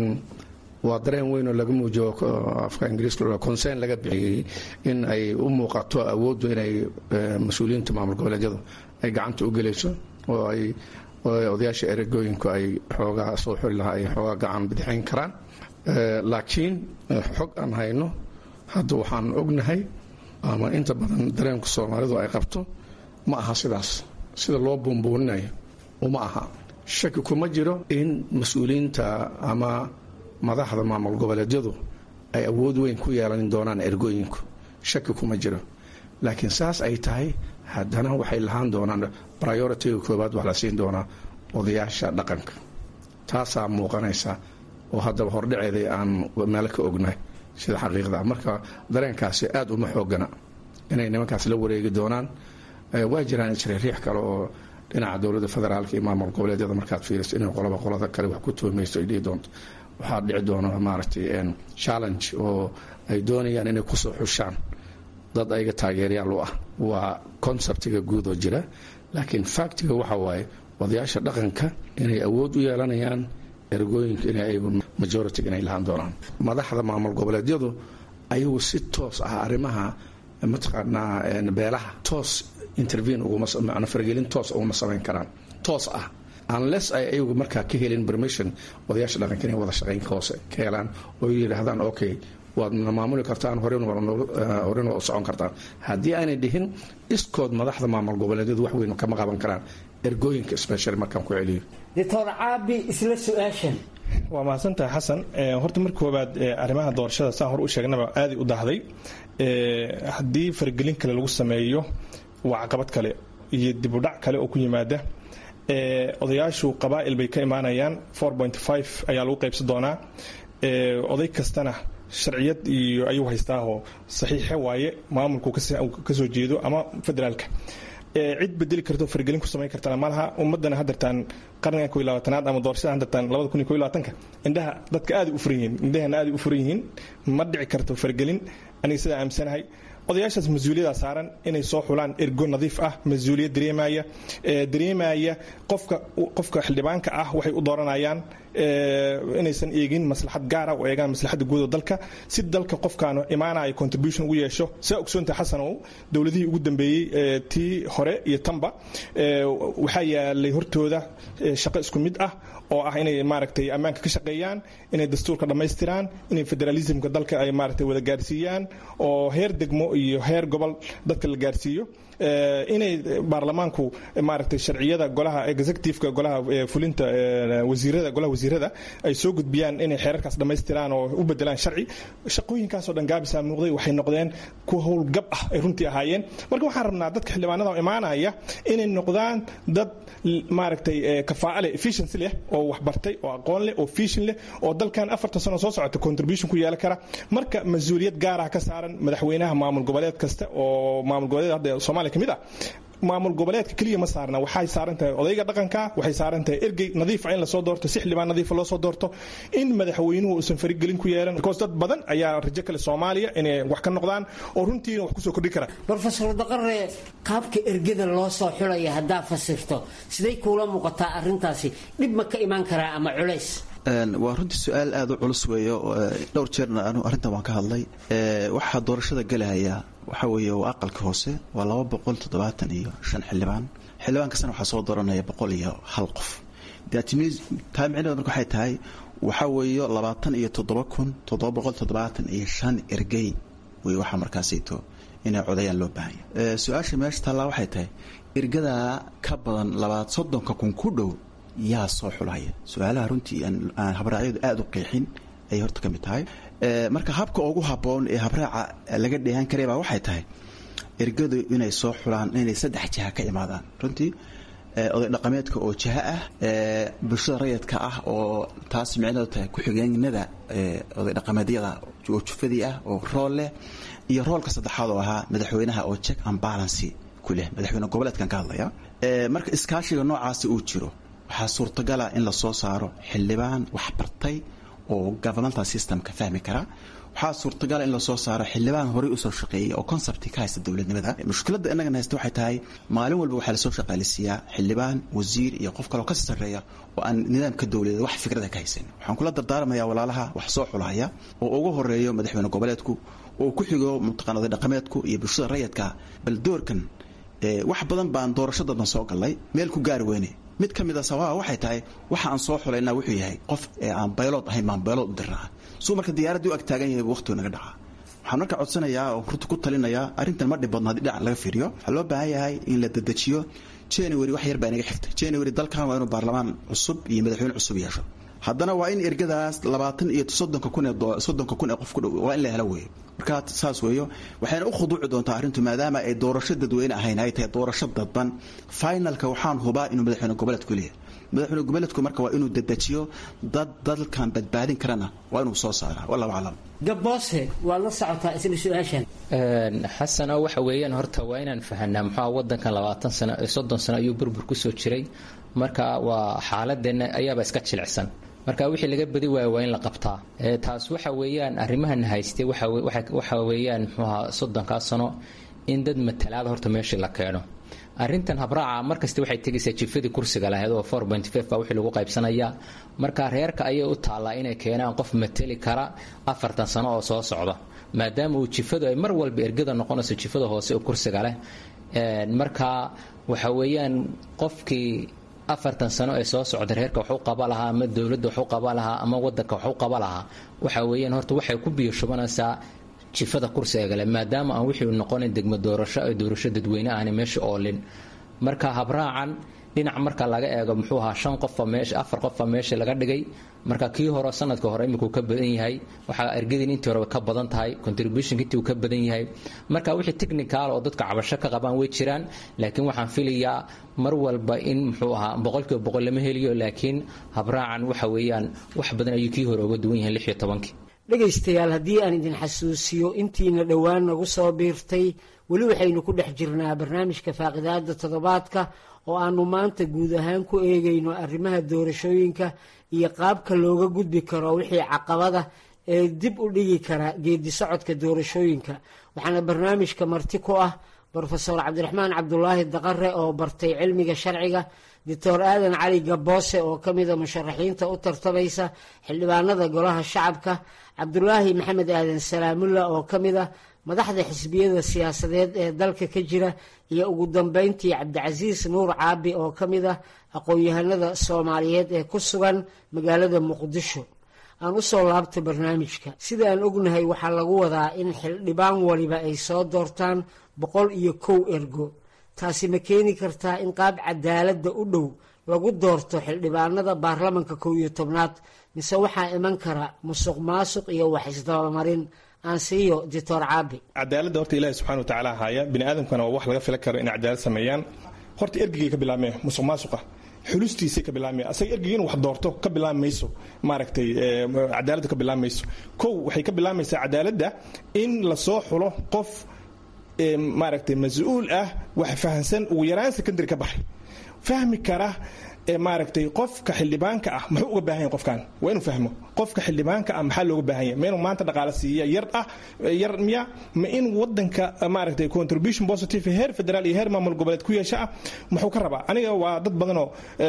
waa dareen weyn oo laga muujiyo afka ingiriiska concern laga bixiyey in ay u muuqato awooddu inay mas-uuliyiinta maamul goboleedyadu ay gacanta u gelayso oo ay odayaasha eragooyinku ay xoogaa soo xuli lahaa ay xoogaa gacan bidixayn karaan laakiin xog aan hayno hadda waxaan ognahay ama inta badan dareenku soomaalidu ay qabto ma aha sidaas sida loo buunbuuninayo uma aha shaki kuma jiro in mas-uuliyiinta ama madaxda maamul goboleedyadu ay awood weyn ku yeelan doonaan ergooyinku shaki kuma jiro laakiin saas ay tahay haddana waxay lahaan doonaan prioritiga koobaad wax la siin doonaa odayaasha dhaqanka taasaa muuqanaysa oo haddaba hordhaceeday aan meelo ka ognahay sida xaqiiqda marka dareenkaasi aad uma xoogana inay nimankaas la wareegi doonaan waa jiraan isriiriix kale oo dhinaca dowladda federaalka iyo maamul goboleedyada markaad fiiriso inay qolaba qolada kale wax ku tuhmayso ay dhihi doonto waxaa dhici doona maaragtay challenge oo ay doonayaan inay kusoo xushaan dad ayaga taageeryaal u ah waa conceptiga guud oo jira laakiin factiga waxa waaye odayaasha dhaqanka inay awood u yeelanayaan ergooyinka in ayagu majority inay lahaan doonaan madaxda maamul goboleedyadu ayagu si toos ah arrimaha mataqaanaa beelaha toos intervene uguma faragelin toos uguma samayn karaan toos ah unless ay ayagu markaa ka helin permission odayaasha dhaqanka inay wada shaqayn hoose ka helaan oo yidhaahdaan okay waadna maamuli kartaan horena waa u socon kartaan haddii aanay dhihin iskood madaxda maamul goboleedyadu wax weyn kama qaban karaan ergooyinka special markaan ku celiyo doctor caabi isla su-aashan waa mahadsantahay xasan horta marka koobaad arrimaha doorashada saan hor u sheegnaba aaday u dahday haddii faragelin kale lagu sameeyo waa caqabad kale iyo dibudhac kale oo ku yimaada odayaashu qabaa'il bay ka imaanayaan ayaa lagu qaybsan doonaa oday kastana sharciyad iyo ayuu haystaahoo saxiixe waaye maamulku kasoo jeedo ama federaalka cid bedeli karto fargelin ku samayn kartana malaha ummadana hadartaan qarnigan ko labaatanaad ama doorashada hadartaan labada kun iyo ko labaatanka indhaha dadka aaday u furan yihiin indhahana aaday u furan yihiin ma dhici karto fargelin aniga sidaa aaminsanahay odayaashaas mas-uuliyada saaran inay soo xulaan ergo nadiif ah mas-uuliyad dareemaya dareemaya qofka qofka xildhibaanka ah waxay u dooranayaan inaysan eegin maslaxad gaara oo eegaan maslaxadda guud oo dalka si dalka qofkaanu imaanaya contribution ugu yeesho saa ogsoonta xasanow dowladihii ugu dambeeyey tii hore iyo tanba waxaa yaalay hortooda shaqo isku mid ah oo ah inay maaragtay ammaanka ka shaqeeyaan inay dastuurka dhammaystiraan inay federalismka dalka ay maaragtay wada gaarsiiyaan oo heer degmo iyo heer gobol dadka la gaarsiiyo inay baarlamaanku maaragtay sharciyada golaha executiveka golaha fulinta wasiirada golaha wasiirada ay soo gudbiyaan inay xeerarkaas dhammaystiraan oo u bedelaan sharci shaqooyinkaasoo dhan gaabisa muuqday waxay noqdeen kuwa howlgab ah ay runtii ahaayeen marka waxaan rabnaa dadka xildhibaanada imaanaya inay noqdaan dad maaragtay kafaa'a leh efficiency leh oo waxbartay oo aqoon leh oo fishin leh oo dalkan afartan sano soo socota contribution ku yeelan kara marka mas-uuliyad gaarah ka saaran madaxweynaha maamul goboleed kasta oo maamul goboleed hadda soomaaliya ka mid ah maamul goboleedka keliya ma saarna waxay saaran tahay odayga dhaqanka waxay saaran tahay ergey nadiifa in lasoo doorto si xildhibaan nadiifa loo soo doorto in madaxweynuhu uusan farigelin ku yeelan because dad badan ayaa rajo kale soomaaliya inay wax ka noqdaan oo runtiina wax kusoo kordhi karaan brofesor daqare qaabka ergada loo soo xulaya haddaa fasirto siday kuula muuqataa arrintaasi dhib ma ka imaan karaa ama culays waa runtii su-aal aada u culus weeyo dhowr jeerna anu arrintan waan ka hadlay waxaa doorashada gelahaya waxaa weeye waa aqalka hoose waa laba boqol toddobaatan iyo shan xildhibaan xildhibaan kastana waxaa soo dooranaya boqol iyo hal qof taa micnaheed marka waxay tahay waxaa weeyo labaatan iyo toddoba kun toddoba boqol toddobaatan iyo shan ergey wey waxaa markaasayto inay codayaan loo baahanya su-aasha meesha taallaa waxay tahay ergadaa ka badan labaad soddonka kun ku dhow yaa soo xulaya su-aalaha runtii aan habraacyadu aada u qeexin ayay horta ka mid tahay marka habka ugu habboon ee habraaca laga dheehan karay baa waxay tahay ergadu inay soo xulaan inay saddex jiha ka imaadaan runtii oday dhaqameedka oo jiha ah bulshada rayidka ah oo taas micneedu tahay ku-xigeenada oday dhaqameedyada oo jufadii ah oo rool leh iyo roolka saddexaad oo ahaa madaxweynaha oo check and balancy ku leh madaxweyne goboleedkan ka hadlaya marka iskaashiga noocaasi uu jiro waxaa suurtagala in lasoo saaro xildhibaan waxbartay oo governmental systemka fahmi kara waxaa suurtagala in lasoo saaro xildhibaan horey usoo shaqeeyay oo concepti ka haysta dowladnimada mushkiladda innagan haysta waxay tahay maalin walba waxaa lasoo shaqaalisiiyaa xildhibaan wasiir iyo qof kaleo kasii sarreeya oo aan nidaamka dowladeed wax fikrada ka haysan waxaan kula dardaarmayaa walaalaha wax soo xulahaya oo ugu horeeyo madaxweyne goboleedku oo ku xigo mutaqaan oday dhaqameedku iyo bulshada rayidka bal doorkan wax badan baan doorashadadan soo galnay meel ku gaari weyne mid ka mid a sababa waxay tahay waxa aan soo xulaynaa wuxuu yahay qof ee aan baylood ahayn baan baylood u dirnaa suu marka diyaaraddii u ag taagan yahay waqtigu naga dhacaa waxaan marka codsanayaa oo runta ku talinayaa arrintan ma dhib badno haddii dhinac laga fiiriyo waxaa loo baahan yahay in la dedejiyo january wax yar baa inaga xigtay january dalkan waa inuu baarlamaan cusub iyo madaxweyne cusub yeesho haddana waa in ergadaas labaatan iyo soddonka kun ee soddonka kun ee qof ku dhow waa in la helo weeyo marka saas weeyo waxayna u khuduuci doontaa arrintu maadaama ay doorasho dadweyne ahayn ay tahay doorasho dadban finalka waxaan hubaa inuu madaxweyne goboleedku leeyahay madaxweyne goboleedku marka waa inuu dedejiyo dad dalkan badbaadin karana waa inuu soo saaraa wallahu aclam gaboose waad la socotaa isla su-aashan xasan oo waxa weeyaan horta waa inaan fahanaa muxua wadankan labaatan sano soddon sano ayuu burbur kusoo jiray marka waa xaaladeenna ayaaba iska jilicsan marka wixii laga badi waayo waa in la qabtaa taas waxa weeyaan arrimahan haystay waxa weeyaan muxuuha soddonkaa sano in dad matalaada horta meeshii la keeno arrintan habraaca markasta waxay tegaysaa jifadii kursiga lahayd oo four point five baa wixii lagu qaybsanayaa marka reerka ayay u taallaa inay keenaan qof mateli kara afartan sano oo soo socda maadaama uu jifadu ay mar walba ergada noqonayso jifada hoose oo kursiga leh marka waxa weeyaan qofkii afartan sano ee soo socda reerka waxu qaba lahaa ama dowladda waxu qaba lahaa ama wadanka waxu qaba lahaa waxa weeyaan horta waxay ku biyo shubanaysaa jifada kursiga gale maadaama aan wixii noqonayn degmo doorasho ee doorasho dadweyne ahna meesha oolin marka habraacan dhinac marka laga eego muxuu ahaa shan qofa meesha afar qofa meesha laga dhigay marka kii hore sanadka hore imikuu ka badan yahay waxaa ergadin intii hore ka badan tahay contribution intii uu ka badan yahay marka wixii technical oo dadka cabasho ka qabaan way jiraan laakiin waxaan filayaa mar walba in muxuu ahaa boqolkiiba boqol lama heliyo laakiin habraacan waxa weeyaan wax badan ayuu kii hore uga duwan yahay lix iyo tobankii dhegaystayaal haddii aan idin xasuusiyo intiina dhowaan nagu soo biirtay weli waxaynu ku dhex jirnaa barnaamijka faaqidaada toddobaadka oo aanu maanta guud ahaan ku eegayno arrimaha doorashooyinka iyo qaabka looga gudbi karo wixii caqabada ee dib u dhigi kara geedi socodka doorashooyinka waxaana barnaamijka marti ku ah brofeor cabdiraxmaan cabdulaahi daqare oo bartay cilmiga sharciga doctor aadan cali gaboose oo ka mida musharaxiinta u tartamaysa xildhibaanada golaha shacabka cabdulaahi maxamed aadan salaamulla oo ka mid a madaxda xisbiyada siyaasadeed ee dalka ka jira iyo ugu dambeyntii cabdicasiis nuur caabi oo ka mid ah aqoon-yahanada soomaaliyeed ee ku sugan magaalada muqdisho aan usoo laabta barnaamijka sida aan ognahay waxaa lagu wadaa in xildhibaan waliba ay soo doortaan boqol iyo kow ergo taasi ma keeni kartaa in qaab cadaaladda u dhow lagu doorto xildhibaanada baarlamanka kow iyo tobnaad mise waxaa iman kara musuq maasuq iyo wax isdabamarin aan siiyo doctor caabi cadaaladda horta ilaahi subxana wa tacaala haya bini aadamkana waa wax laga filan karo inay cadaalad sameeyaan horta ergigay ka bilaabmee musuq maasuqa xulustiisay ka bilaabmaya asaga ergiga inuu wax doorto ka bilaab mayso maaragtay cadaaladda ka bilaab mayso kow waxay ka bilaabmaysaa cadaaladda in lasoo xulo qof maaragtay mas-uul ah wax fahansan ugu yaraan secondary ka baxay fahmi kara maaragtay qofka xildhibaanka ah muxuu uga baahan yahay qofkan waa inuu fahmo qofka xildhibaanka ah maxaa looga baahan yahay ma inuu maanta dhaqaale siiya yar ah yar miya ma in wadanka maaragtay contribution positive heer federaal iyo heer maamul goboleed ku yeesha ah muxuu ka rabaa aniga waa dad badanoo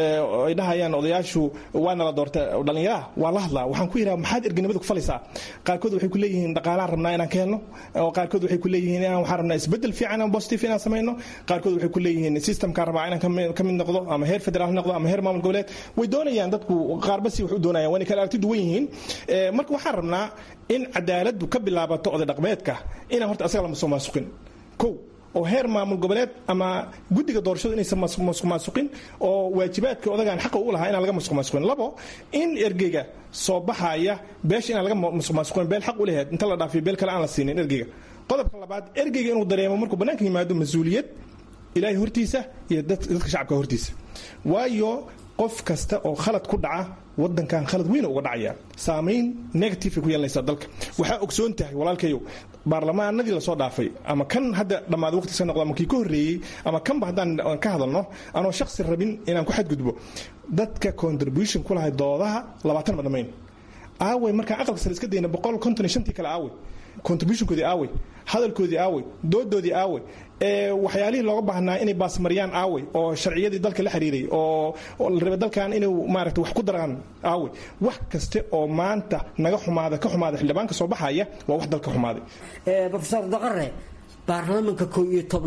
ay dhahayaan odayaashu waa nala doorta dhallinyaraha waa la hadlaa waxaan ku yidhaha maxaad erganimada ku falaysaa qaarkood waxay ku leeyihiin dhaqaalaan rabnaa inaan ka helno oo qaarkood waxay ku leeyihiin inaan waxaan rabnaa isbedel fiican oo positive inaan samayno qaarkood waxay ku leeyihiin systemkaan rabaa inaan ka mid noqdo ama heer federaal noqdo ama heer maamul goboleed way doonayaan dadku qaarba si wax u doonayaan waana kala aragti duwan yihiin marka waxaan rabnaa in cadaaladdu ka bilaabato oday dhaqmeedka inaan horta asaga lama soo maasuqin kow oo heer maamul goboleed ama guddiga doorashadu inaysan masuq maasuqin oo waajibaadka odagaan xaqa u lahaa inaan laga masuq maasuqin labo in ergeyga soo baxaya beesha inaan laga masuq maasuqin beel xaq u leheed inta la dhaafiyo beel kale aan la siinin ergeyga qodobka labaad ergeyga inuu dareemo markuu bannaanka yimaado mas-uuliyad ilaahay hortiisa iyo dadka shacabka hortiisa waayo qof kasta oo khalad ku dhaca wadankan khalad weyn uga dhacaya saamayn negative ku yeelanaysa dalka waxaa ogsoon tahay walaalkayow baarlamaanadii lasoo dhaafay ama kan hadda dhammaada waqti iska noqdo ama kii ka horreeyey ama kanba haddaan ka hadalno anoo shaksi rabin inaan ku xadgudbo dadka contribution ku lahay doodaha labaatan ma dhammayn aawey markaan aqalka sare iska dayna boqol konton iyo shantii kale aawey contributionkoodii aawey hadalkoodii aawey doodoodii aawey waxyaalihii looga baahnaa inay baasmariyaan aawey oo sharciyadii dalka la xiriiray oo la rabay dalkan inuu maaragta wax ku daraan aawey wax kaste oo maanta naga xumaada ka xumaada xildhibaanka soo baxaya waa wax dalka xumaaday rofeor daqare baarlamanka kow iyo tobnaad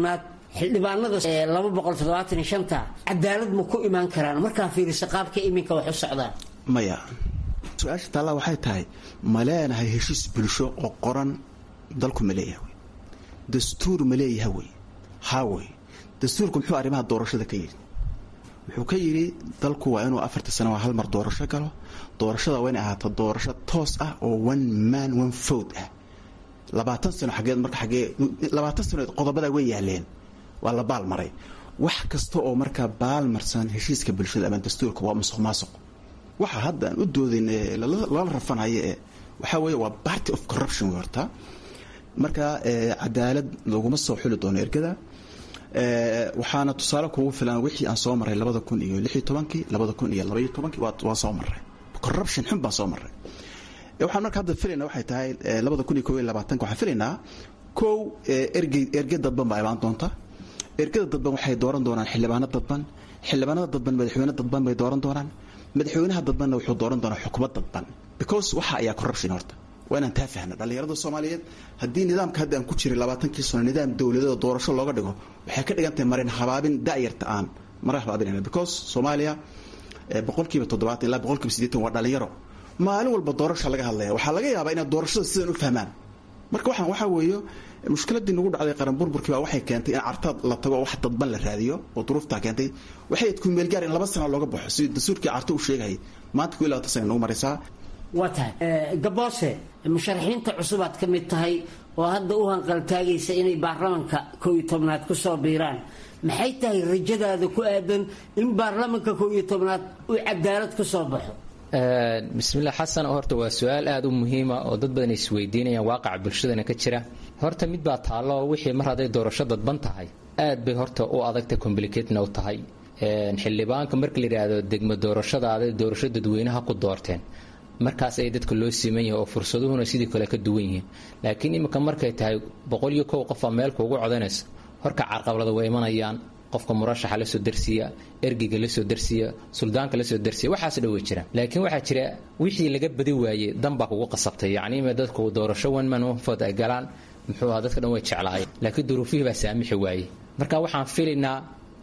xildhibaanada laba boqol toddobaatan iyo shanta cadaalad ma ku imaan karaan markaa fiiriso qaabka iminka wax u socdaan maya su-aasha taallaa waxay tahay ma leenahay heshiis bulsho oo qoran dalku ma leeyaha wey dastuur ma leeyaha wey haa wey dastuurku muxuu arrimaha doorashada ka yidhi wuxuu ka yidhi dalku waa inuu afarta sano hal mar doorasho galo doorashada waa inay ahaato doorasho toos ah oo one man one vote ah labaatan sano xageed marka xagee labaatan sanood qodobadaa way yaaleen waa la baalmaray wax kasta oo markaa baalmarsan heshiiska bulshada ama dastuurka waa musuq maasuq waxa hadda aan u doodin lala rafanhayo ee waxaa weeye waa party of corruption wey horta marka cadaalad laguma soo xuli doono ergada waxaana tusaale kugu filan wixii aan soo maray labada kun iyo lix iyo tobankii labada kun iyo labaiyo tobankii waa soo maray corruption xun baan soo maray waxaan marka hadda filayna waxay tahay labada kun iyo kob iyo labaatanka waxaan filaynaa kow ergey erge dadban baa imaan doonta ergada dadban waxay dooran doonaan xildhibaano dadban xildhibaanada dadban madaxweyne dadban bay dooran doonaan madaxweynaha dadbanna wuxuu dooran doonaa xukuumad dadban because waxa ayaa corruption horta waa inaan taa fahna dhallinyarada soomaaliyeed haddii nidaamka hadda aan ku jiray labaatankii sano nidaam dowladeed oo doorasho looga dhigo waxay ka dhigan tahay marin habaabin da'yarta aan marin habaabinayna because soomaaliya boqolkiiba toddobaatan ilaa boqolkiiba siddeetan waa dhalinyaro maalin walba doorasha laga hadlaya waxaa laga yaabaa inaad doorashada sidan u fahmaan marka waxaan waxaa weeye mushkiladii nagu dhacday qaran burburkii baa waxay keentay in cartaad la tago wax dadban la raadiyo oo duruuftaa keentay waxay ayd kumeelgaar in laba sana looga baxo sidii dastuurkii carto u sheegayay maanta ku ilaa sana nagu maraysaa waa tahay gaboose musharaxiinta cusubaad ka mid tahay oo hadda u hanqaltaagaysa inay baarlamanka kow iyo tobnaad ku soo biiraan maxay tahay rajadaada ku aadan in baarlamanka kow iyo tobnaad uu cadaalad ku soo baxo bismillah xasan horta waa su-aal aada u muhiima oo dad badan isweydiinayaan waaqaca bulshadana ka jira horta mid baa taallo wixii mar hadday doorasho dadban tahay aad bay horta u adagta complicatna u tahay xildhibaanka marka la yidhaahdo degmo doorashadaada doorasho dadweynaha ku doorteen markaas ay dadka loo siman yahay oo fursaduhuna sidii kale ka duwan yihiin laakiin iminka markay tahay boqol iyo kow qofaa meel kuugu codanaysa horka carqablada way imanayaan qofka murashaxa lasoo darsiya ergeyga lasoo darsiya suldaanka lasoo darsiya waxaas dhan way jiraan laakiin waxaa jira wixii laga badi waayey dan baa kugu qasabtay yacni ima dadku doorasho one man one vote ay galaan muxuu ahaa dadka dhan way jeclaayeen laakiin duruufihii baa saamixi waayey marka waxaan filaynaa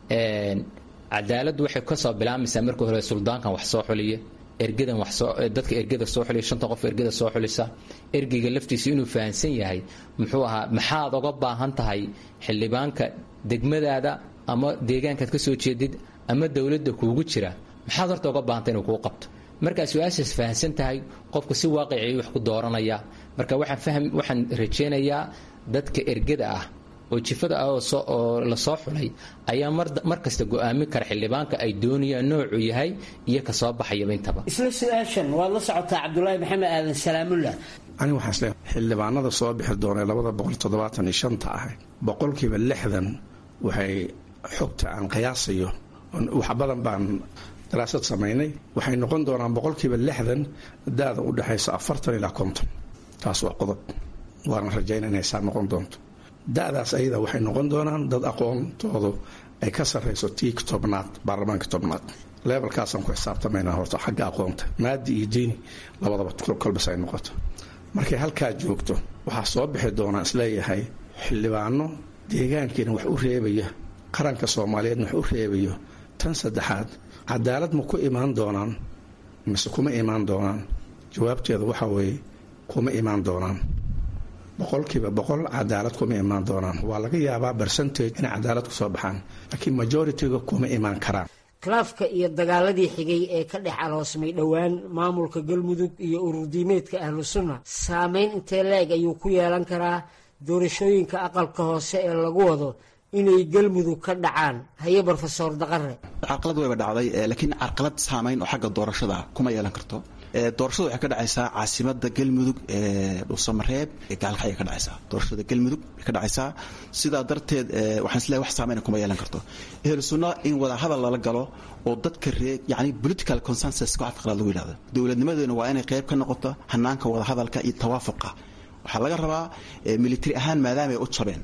cadaaladdu waxay kasoo bilaamaysaa marka hore suldaankan wax soo xuliya ergadan wax soo dadka ergada soo xuliya shanta qof ergada soo xulisa ergeyga laftiisa inuu fahansan yahay muxuu ahaa maxaad oga baahan tahay xildhibaanka degmadaada ama deegaankaad ka soo jeedid ama dowladda kuugu jira maxaad horta oga baahanta inuu kuu qabto markaa su-aashaas fahamsan tahay qofku si waaqicii wax ku dooranaya marka waxaan fahm waxaan rajaynayaa dadka ergada ah oo jifada ah oo la soo xulay ayaa mar kasta go-aamin kara xildhibaanka ay doonayaan noocuu yahay iyo ka soo baxayaba intaba isla su-aashan waad la socotaa cabdulaahi maxamed aadan salaamullah aniga waxaan isleeyahay xildhibaanada soo bixi doona ee labada boqol toddobaatan iyo shanta ah boqolkiiba lixdan waxay xogta aan qiyaasayo wax badan baan daraasad samaynay waxay noqon doonaan boqolkiiba lixdan daada u dhexaysa afartan ilaa konton taas waa qodob waana rajayna inay saa noqon doonto da'daas ayada waxay noqon doonaan dad aqoontoodu ay ka sarrayso tiik tobnaad baarlamaanka tobnaad leebelkaasaan ku xisaabtamaynaa horta xagga aqoonta maadi iyo diini labadaba kolbas ay noqoto markay halkaa joogto waxaa soo bixi doonaa isleeyahay xildhibaano deegaankiina wax u reebaya qaranka soomaaliyeedna wax u reebayo tan saddexaad cadaalad ma ku imaan doonaan mise kuma imaan doonaan jawaabteedu waxaa weeye kuma imaan doonaan boqolkiiba boqol cadaalad kuma imaan doonaan waa laga yaabaa bercentage inay cadaalad kusoo baxaan laakiin majoritiga kuma imaan karaan khilaafka iyo dagaaladii xigay ee ka dhex aloosmay dhowaan maamulka galmudug iyo ururdiimeedka ahlu sunna saameyn intee leeg ayuu ku yeelan karaa doorashooyinka aqalka hoose ee lagu wado inay galmudug ka dhacaan haye brofesor daqare carqalad wayba dhacday laakiin carqalad saamayn oo xagga doorashada kuma yeelan karto doorashada waxay ka dhacaysaa caasimada galmudug ee dhuusamareeb ee gaalkay ka dhacaysaa doorashada galmudug bay ka dhacaysaa sidaa darteed waxaan isleeyahay wax saamayn kuma yeelan karto ehlu sunna in wada hadal lala galo oo dadka ree yacni political consensus ku afqalaad lagu yidhahdo dowladnimadeena waa inay qayb ka noqoto hanaanka wada hadalka iyo tawaafuqa waxaa laga rabaa military ahaan maadaama ay u jabeen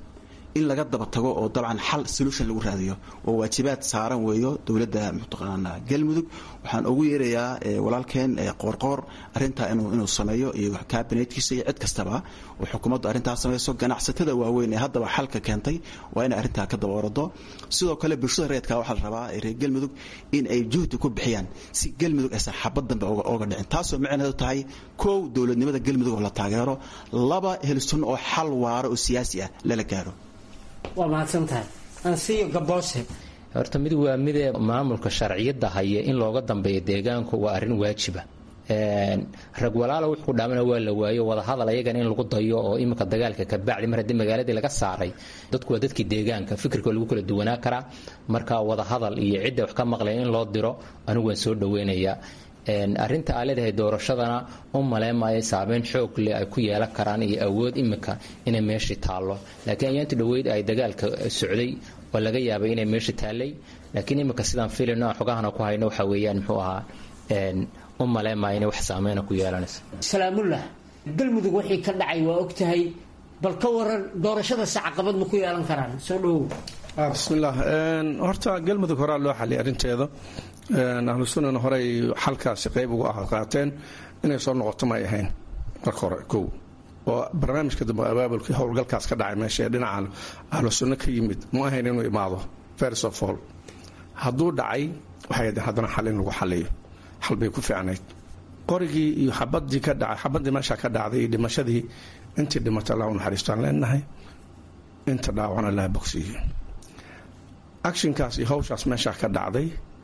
in laga daba tago oo dabcan xal solution lagu raadiyo oo waajibaad saaran weeyo dowladda mataqaanaa galmudug waxaan ugu yeerayaa walaalkeen qoorqoor arrintaa inuu sameeyo iyo kabinetkiisa iyo cid kastaba oo xukuumaddu arrintaa samayso ganacsatada waaweyn ee haddaba xalka keentay waa inay arrintaa ka daba orado sidoo kale bulshada reedka waxaa la rabaa reer galmudug in ay juhdi ku bixiyaan si galmudug aysan xabad dambe ooga dhicin taasoo micneedu tahay kow dowladnimada galmudug oo la taageero laba helsun oo xal waaro oo siyaasi ah lala gaaro waa mahadsantahay ansiyo gaboose horta mid waa midee maamulka sharciyadda haya in looga dambeeyo deegaanku waa arrin waajiba rag walaala wuxuu ku dhaamana waa la waayo wadahadal ayagana in lagu dayo oo iminka dagaalka ka bacdi mar haddii magaaladii laga saaray dadku waa dadkii deegaanka fikirka lagu kala duwanaa karaa marka wadahadal iyo cidda wax ka maqlaya in loo diro anigu waan soo dhaweynayaa arrinta aa leedahay doorashadana u maleemaayo saameyn xoog leh ay ku yeelan karaan iyo awood iminka inay meeshii taallo laakiin ayaanti dhoweyd ay dagaalka socday oo laga yaabay inay meeshii taallay laakiin iminka sidaan filino aan xogahana ku hayno waxa weeyaan muxuu ahaa u maleemaayo inay wax saameyna ku yeelanayso salaamullah galmudug wixii ka dhacay waa og tahay bal ka waran doorashadasi caqabad ma ku yeelan karaan soo dhowow bismillaah horta galmudug horaa loo xaliyay arrinteeda ahlu sunnana horey xalkaasi qayb ugu ah qaateen inay soo noqoto may ahayn marka hore kow oo barnaamijka dambe abaabulkii howlgalkaas ka dhacay meesha ee dhinaca ahlu sunno ka yimid ma ahayn inuu imaado first of all hadduu dhacay waxay haddeen haddana xal in lagu xaliyo xal bay ku fiicnayd qorigii iyo xabadii ka dhacay xabadii meesha ka dhacday iyo dhimashadii intii dhimatay allah u naxariistaan leenahay inta dhaawan allah bogsiiyo actionkaas iyo hawshaas meesha ka dhacday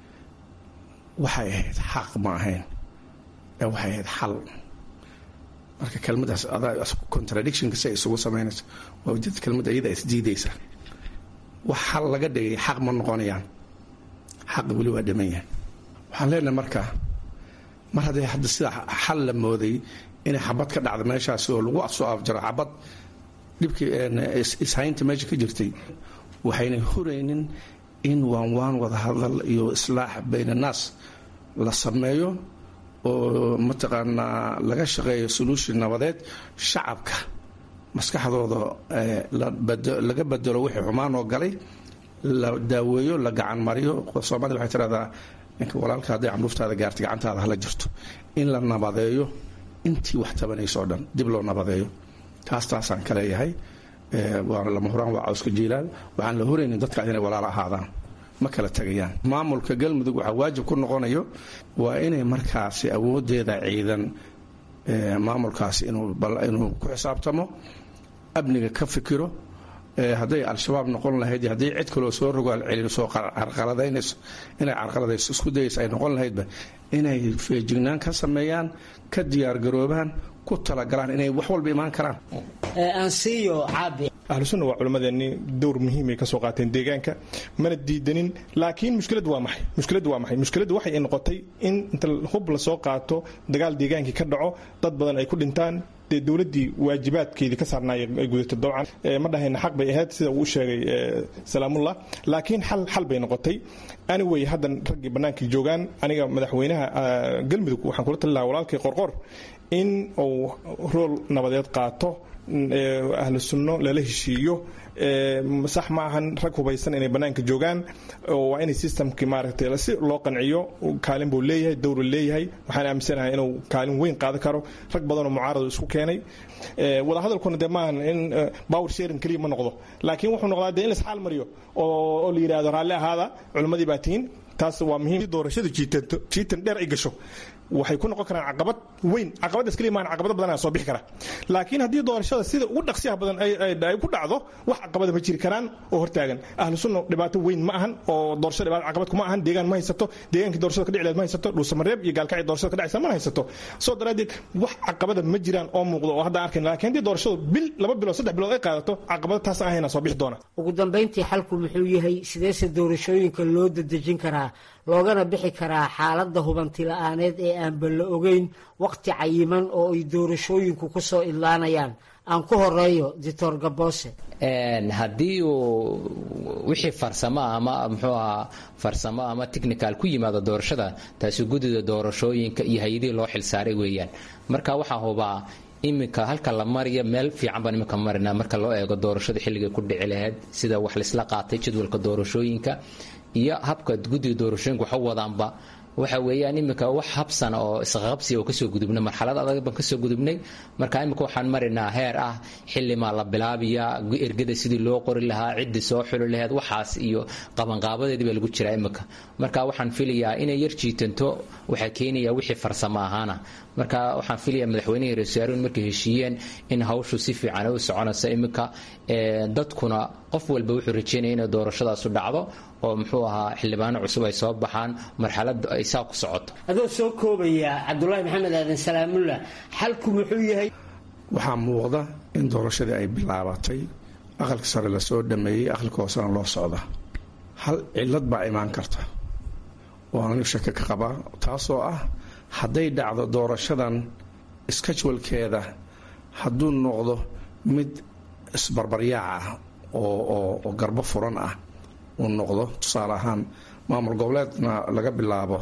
waxay ahayd xaq ma ahayn ee waxay ahayd xal marka kelmadaas adaa contradictionka si ay isugu samaynayso waa ujeed kelmadda iyada isdiidaysa wax xal laga dhigay xaq ma noqonayaan xaq weli waa dhiman yahay waxaan leenahay marka mar haddii hadda sida xal la mooday inay xabad ka dhacda meeshaasi oo lagu soo afjaro xabad dhibkii ishaynta meesha ka jirtay waxaynay huraynin in waan waan wada hadal iyo islaax bayn annaas la sameeyo oo mataqaanaa laga shaqeeyo solution nabadeed shacabka maskaxdooda laga bedelo wixii xumaan oo galay la daaweeyo la gacan mariyo soomaalida waxay tiraahdaa ninka walaalka hadday camruuftaada gaartay gacantaada hala jirto in la nabadeeyo intii wax tabanayso o dhan dib loo nabadeeyo taas taasaan ka leeyahay waa lama huraan waa cawska jiilaal waxaan la horaynin dadkaas inay walaalo ahaadaan ma kala tegayaan maamulka galmudug waxaa waajib ku noqonayo waa inay markaasi awoodeeda ciidan maamulkaasi inuu ku xisaabtamo amniga ka fikiro hadday al-shabaab noqon lahayd iyo hadday cid kaloo soo rogaal celin soo carqaladaynayso inay carqaladayso isku dayaysa ay noqon lahaydba inay feejignaan ka sameeyaan ka diyaargaroobaan ku talagalaan inay wax walba imaan karaan ansiyo caabi ahlusunna waa culimmadeennii dowr muhiimay ka soo qaateen deegaanka mana diidanin laakiin mushkiladdu waa maxay mushkiladdu waa maxay mushkiladdu waxay noqotay in inta hub la soo qaato dagaal deegaankii ka dhaco dad badan ay ku dhintaan dee dowladdii waajibaadkeedii ka saarnaay ay gudato dabcan ma dhahayna xaq bay ahayd sida uu sheegay salaamullah laakiin xal xal bay noqotay anyway haddan raggii bannaankii joogaan aniga madaxweynaha galmudug waxaan kula tali lahaa walaalkay qorqor in uu rool nabadeed qaato ahlu sunno lala heshiiyo sax ma ahan rag hubaysan inay bannaanka joogaan waa inay systemkii maaragtay si loo qanciyo kaalin buu leeyahay dowru leeyahay waxaan aaminsanahay inuu kaalin weyn qaadan karo rag badanoo mucaaradu isku keenay wadahadalkuna dee maahan in power sharing keliya ma noqdo laakiin wuxuu noqdaa dee in lasxaal mariyo oo la yidhahdo raalli ahaada culimmadii baa tihiin taas waa muhiim doorashadu jiitanto jiitan dheer ay gasho waxay ku noqon karaan caqabad weyn caqabadaas keliya maahan caqabado badan ayaa soo bixi kara laakiin haddii doorashada sida ugu dhaqsiyaha badan ay ku dhacdo wax caqabada ma jiri karaan oo hortaagan ahlu sunna dhibaato weyn ma ahan oo doorashada dhibaato caqabad kuma ahan deegaan ma haysato deegaankii doorashada ka dhici lahayd ma haysato dhuusamareeb iyo gaalkacii doorashada ka dhacaysa ma haysato soo daraaddeed wax caqabada ma jiraan oo muuqdo oo hadda arkayn laakiin haddii doorashadu bil laba bilood saddex bilood ay qaadato caqabada taas ahayna soo bixi doona ugu dambayntii xalku muxuu yahay sideese doorashooyinka loo dadejin karaa loogana bixi karaa xaaladda hubanti la-aaneed ee aanba la ogeyn waqti cayiman oo ay doorashooyinku ku soo idlaanayaan aan ku horeeyo doctor gaboose haddii uu wixii farsamo ama muxuu ahaa farsamo ama technical ku yimaado doorashada taasi guddida doorashooyinka iyo hay-adihii loo xilsaaray weeyaan marka waxaa hubaa iminka halka la mariyo meel fiican baan iminka marinaa marka loo eego doorashada xilligay ku dhici lahayd sida wax laisla qaatay jadwalka doorashooyinka iyo habka guddiga doorashooyinka waxa wadaanba waxa weeyaan iminka wax habsana oo isqaqabsiya oo kasoo gudubnay marxalad adag baan kasoo gudubnay marka iminka waxaan marinaa heer ah xilimaa la bilaabiya ergada sidii loo qori lahaa ciddii soo xuli laheyd waxaas iyo qabanqaabadeedii baa lagu jiraa iminka marka waxaan filayaa inay yar jiitanto waxaa keenaya wixii farsamo ahaana marka waxaan filayaa madaxweynihii reesaaruun markay heshiiyeen in hawshu si fiican u soconaysa iminka dadkuna qof walba wuxuu rajeynaya inay doorashadaasu dhacdo oo muxuu ahaa xildhibaano cusub ay soo baxaan marxalada ay saa ku socoto adoo soo koobaya cabdulaahi maxamed aadan salaamullah xalku muxuu yahay waxaa muuqda in doorashadii ay bilaabatay aqalka sare lasoo dhameeyey aqalka hoosena loo socda hal cilad baa imaan karta oo anigu shaki ka qabaa taasoo ah hadday dhacdo doorashadan skajwalkeeda hadduu noqdo mid isbarbaryaac ah oo garbo furan ah uu noqdo tusaale ahaan maamul goboleedna laga bilaabo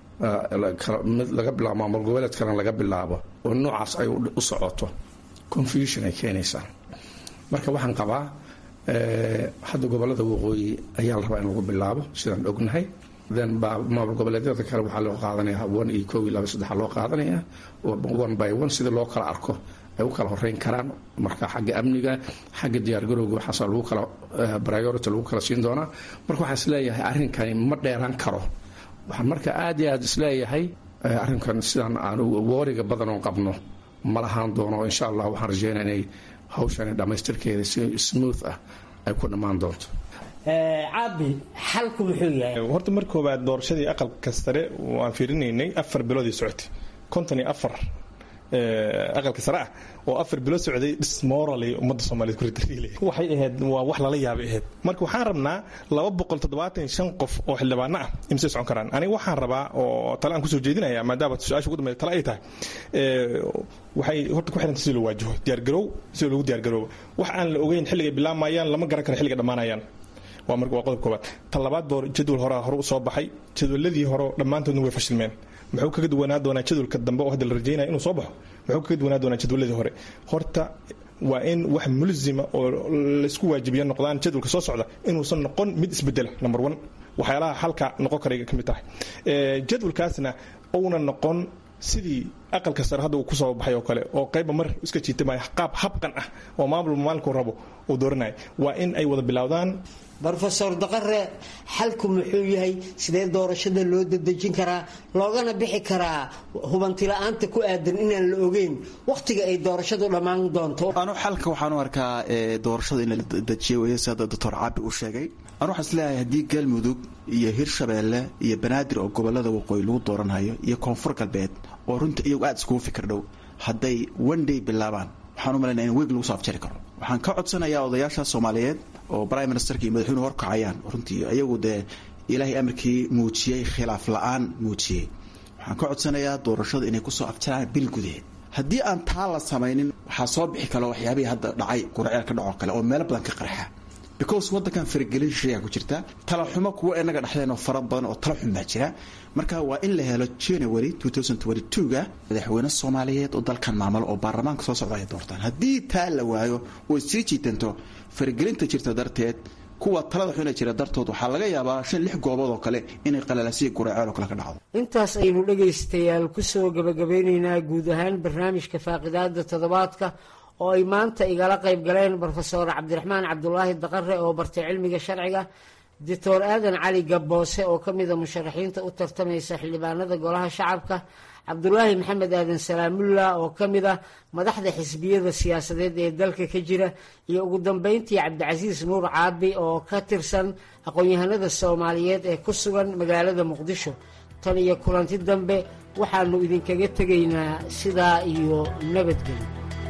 mid laga bilaabo maamul goboleed kalena laga bilaabo oo noocaas ay u socoto confusion ay keenaysaa marka waxaan qabaa hadda gobolada waqooyi ayaa la rabaa in lagu bilaabo sidaan ognahay then maamul goboleedyada kale waxaa loo qaadanaya one iyo koo iyo laba saddexa loo qaadanaya one by one sidii loo kala arko ay u kala horeyn karaan marka xagga amniga xagga diyaargarowga waxaas lagu kala priority lagu kala siin doonaa marka waxaan isleeyahay arrinkani ma dheeraan karo waxaan marka aad iyo aad isleeyahay arrinkan sidaan aan wooriga badan oo qabno ma lahaan doono insha allah waxaan rajeynaya inay hawshani dhammaystirkeeda si smooth ah ay ku dhammaan doonto caabi xalku muxuu yahay horta mar koowaad doorashadii aqalka sare waan fiirinaynay afar biloodii socotay konton iyo afar aqalka sare ah oo afar bilo socday dismorally ummadda soomaaliyed ku ritariilay waxay ahayd waa wax lala yaabay ahayd marka waxaan rabnaa laba boqol toddobaatan shan qof oo xildhibaano ah imisay socon karaan aniga waxaan rabaa oo tale aan kusoo jeedinaya maadaama su-aasha ugu dambeya tale ay tahay waxay horta ku xiranta sida loo waajaho diyaargarow sida loogu diyaargaroobo wax aan la ogeyn xilligay bilaamayaan lama garan karo xilliga dhammaanayaan waa marka waa qodob koobaad tan labaad boo jadwal horaa hore u soo baxay jadwaladii hore dhammaantoodna way fashilmeen muxuu kaga duwanaa doonaa jadwalka dambe oo hadda la rajeynaya inuu soo baxo muxuu kaga duwanaa doonaa jadwaladii hore horta waa in wax mulzima oo laysku waajibiya noqdaan jadwalka soo socda inuusan noqon mid isbedela number one waxyaalaha halka noqon karay ka mid tahay jadwalkaasna uuna noqon sidii aqalka sare hadda uu ku soo baxay oo kale oo qayba mar iska jiitamaya qaab habqan ah oo maamul maalinku rabo uu dooranaya waa in ay wada bilowdaan rofesor daqare xalku muxuu yahay sidee doorashada loo dadejin karaa loogana bixi karaa hubantila'aanta ku aadan inaan la ogeyn wakhtiga ay doorashadu dhammaan doonto anu xalka waxaan u arkaa doorashada in la dejiyo wey sida doctor caabi uu sheegay anu waxaan isleeyahay haddii galmudug iyo hirshabeelle iyo banaadir oo gobolada waqooyi lagu dooranhayo iyo koonfur galbeed oo runta iyagu aada iskugu fikir dhow hadday one day bilaabaan waxaan u malaynaya in weeg lagu soo afjari karo waxaan ka codsanayaa odayaasha soomaaliyeed oo prime ministerka iyo madaxweynuhu horkacayaan runtii iyagu dee ilaahay amarkii muujiyey khilaaf la-aan muujiyey waxaan ka codsanayaa doorashadu inay kusoo afjaraan bil gudaheed haddii aan taa la samaynin waxaa soo bixi kalo waxyaabihii hadda dhacay qurceel ka dhacoo kale oo meelo badan ka qarxa because waddankan faragelin shisheeyaa ku jirta talaxumo kuwa inaga dhexdeen oo fara badan oo tala xun baa jira marka waa in la helo january ga madaxweyne soomaaliyeed oo dalkan maamulo oo baarlamaanka soo socda ay doortaan haddii taa la waayo oo sii jiitanto faragelinta jirta darteed kuwa talada xuna jira dartood waxaa laga yaabaa shan lix goobood oo kale inay qalalasiya guraceel oo kale ka dhacdo intaas aynu dhegaystayaal kusoo gabagabeynaynaa guud ahaan barnaamijka faaqidaada toddobaadka oo ay maanta igala qayb galeen brofesor cabdiraxmaan cabdulaahi daqare oo bartay cilmiga sharciga doctor aadan cali gabboose oo ka mida musharaxiinta u tartamaysa xildhibaanada golaha shacabka cabdulaahi maxamed aadan salaamulla oo ka mid ah madaxda xisbiyada siyaasadeed ee dalka ka jira iyo ugu dambeyntii cabdicasiis nuur caabi oo ka tirsan aqoon-yahanada soomaaliyeed ee ku sugan magaalada muqdisho tan iyo kulanti dambe waxaanu idinkaga tegaynaa sidaa iyo nabadgelyo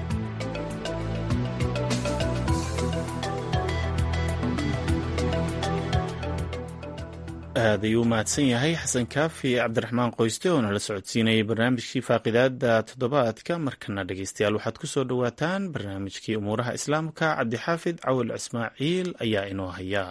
aad ayuu u mahadsan yahay xasan kaafi cabdiraxmaan qoyste oo nala socodsiinayay barnaamijkii faaqidaada toddobaadka markana dhegeystayaal waxaad ku soo dhowaataan barnaamijkii umuuraha islaamka cabdixaafid cawil ismaaciil ayaa inoo haya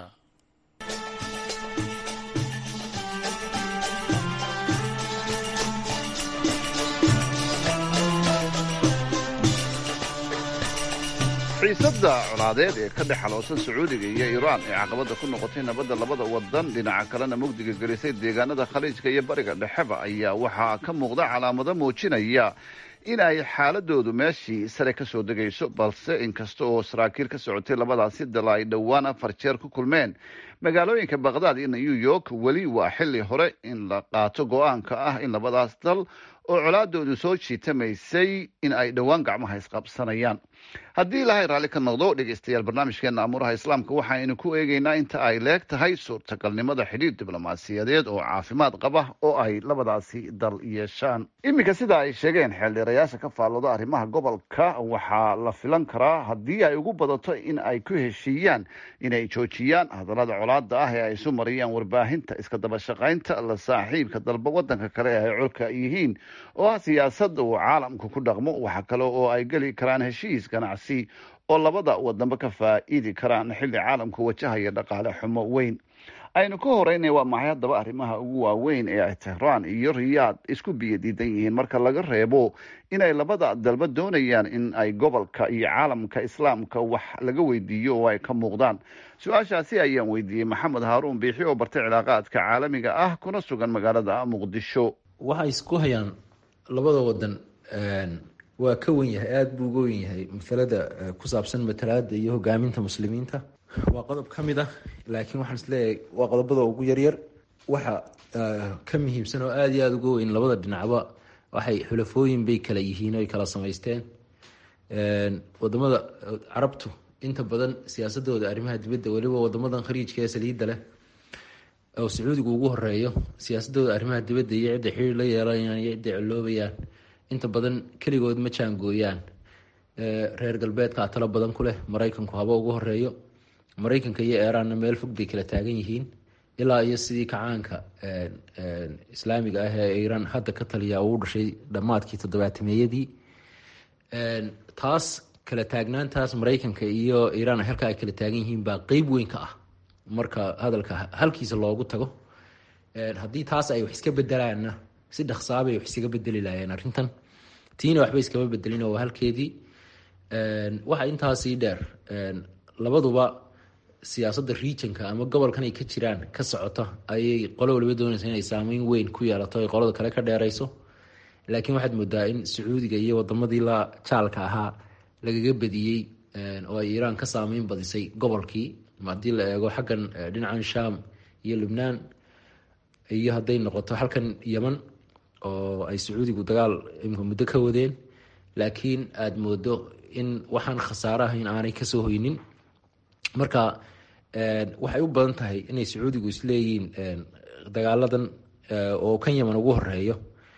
xiisadda colaadeed ee ka dhex xaloosan sacuudiga iyo iiraan ee caqabadda ku noqotay nabadda labada wadan dhinaca kalena mugdiga gelisay deegaanada khaliijka iyo bariga dhexeba ayaa waxaa ka muuqda calaamado muujinaya in ay xaaladoodu meeshii sare ka soo degayso balse inkasta oo saraakiil ka socotay labadaasi dal ay dhowaan afar jeer ku kulmeen magaalooyinka bakhdad iyo new york weli waa xilli hore in la qaato go-aanka ah in labadaas dal oo colaadoodu soo jiitamaysay in ay dhowaan gacmaha isqabsanayaan haddii ilaahay raalli ka noqdo dhegeystayaal barnaamijkeena amuuraha islaamka waxaynu ku eegeynaa inta ay leeg tahay suurtagalnimada xidhiir diblomaasiyadeed oo caafimaad qaba oo ay labadaasi dal yeeshaan iminka sida ay sheegeen xeeldheerayaasha ka faallooda arrimaha gobolka waxaa la filan karaa haddii ay ugu badato in ay ku heshiiyaan inay joojiyaan hadallada colaada ah ee ay isu mariyaan warbaahinta iska daba shaqaynta la saaxiibka dalba wadanka kale ee ay colka yihiin oo ah siyaasadda uu caalamku ku dhaqmo waxa kale oo ay geli karaan heshiis ganacsi oo labada wadanba ka faa'iidi karaan xilli caalamku wajahaya dhaqaale xumo weyn aynu ka horeynay waa maxay haddaba arrimaha ugu waaweyn ee ay tehraan iyo riyaad isku biyo diidan yihiin marka laga reebo inay labada dalba doonayaan in ay gobolka iyo caalamka islaamka wax laga weydiiyo oo ay ka muuqdaan su-aashaasi ayaan weydiiyey maxamed haaruun biixi oo bartay cilaaqaadka caalamiga ah kuna sugan magaalada muqdisho waxay isku hayaan labada wadan waa ka wen yahay aada buu uga wen yahay masalada ku saabsan matalaada iyo hogaaminta muslimiinta waa qodob ka mid ah laakiin waxaan isleeyahay waa qodobada ugu yaryar waxa ka muhiimsan oo aada iyo aada uga weyn labada dhinacba waxay xulafooyin bay kala yihiin oy kala samaysteen wadamada carabtu inta badan siyaasadooda arrimaha dibadda weliba wadamadan khariijka ee saliidda leh oo sacuudigu ugu horeeyo siyaasadooda arrimaha dibadda iyo cidda xiriir la yeelanayaan iyo cidday coloobayaan inta badan keligood ma jaangooyaan reer galbeedka talo badan ku leh maraykanku haba ugu horeeyo maraykanka iyo eeraanna meel fog bay kala taagan yihiin ilaa iyo sidii kacaanka islaamiga ah ee iiraan hadda ka taliya uu dhashay dhammaadkii toddobaatameeyadii taas kala taagnaantaas maraykanka iyo iiraan halka ay kala taagan yihiin baa qeyb weyn ka ah marka hadalka halkiisa loogu tago haddii taas ay wax iska bedelaanna si dhaqsaabay wax iskaga bedeli laayeen arrintan tiina waxba iskama bedelin oo waa halkeedii waxa intaasii dheer labaduba siyaasadda regionka ama gobolkan ay ka jiraan ka socota ayay qolo waliba doonaysa inay saameyn weyn ku yeelato ay qolada kale ka dheerayso laakiin waxaad moodaa in sacuudiga iyo wadamadii la jaalka ahaa lagaga badiyey oo ay iiraan ka saameyn badisay gobolkii haddii la eego xaggan dhinacan sham iyo lubnaan iyo hadday noqoto halkan yeman oo ay sacuudigu dagaal imka muddo ka wadeen laakiin aada moodo in waxaan khasaare ahayn aanay kasoo hoynin marka waxay u badan tahay inay sacuudigu isleeyihiin dagaaladan oo kan yeman ugu horeeyo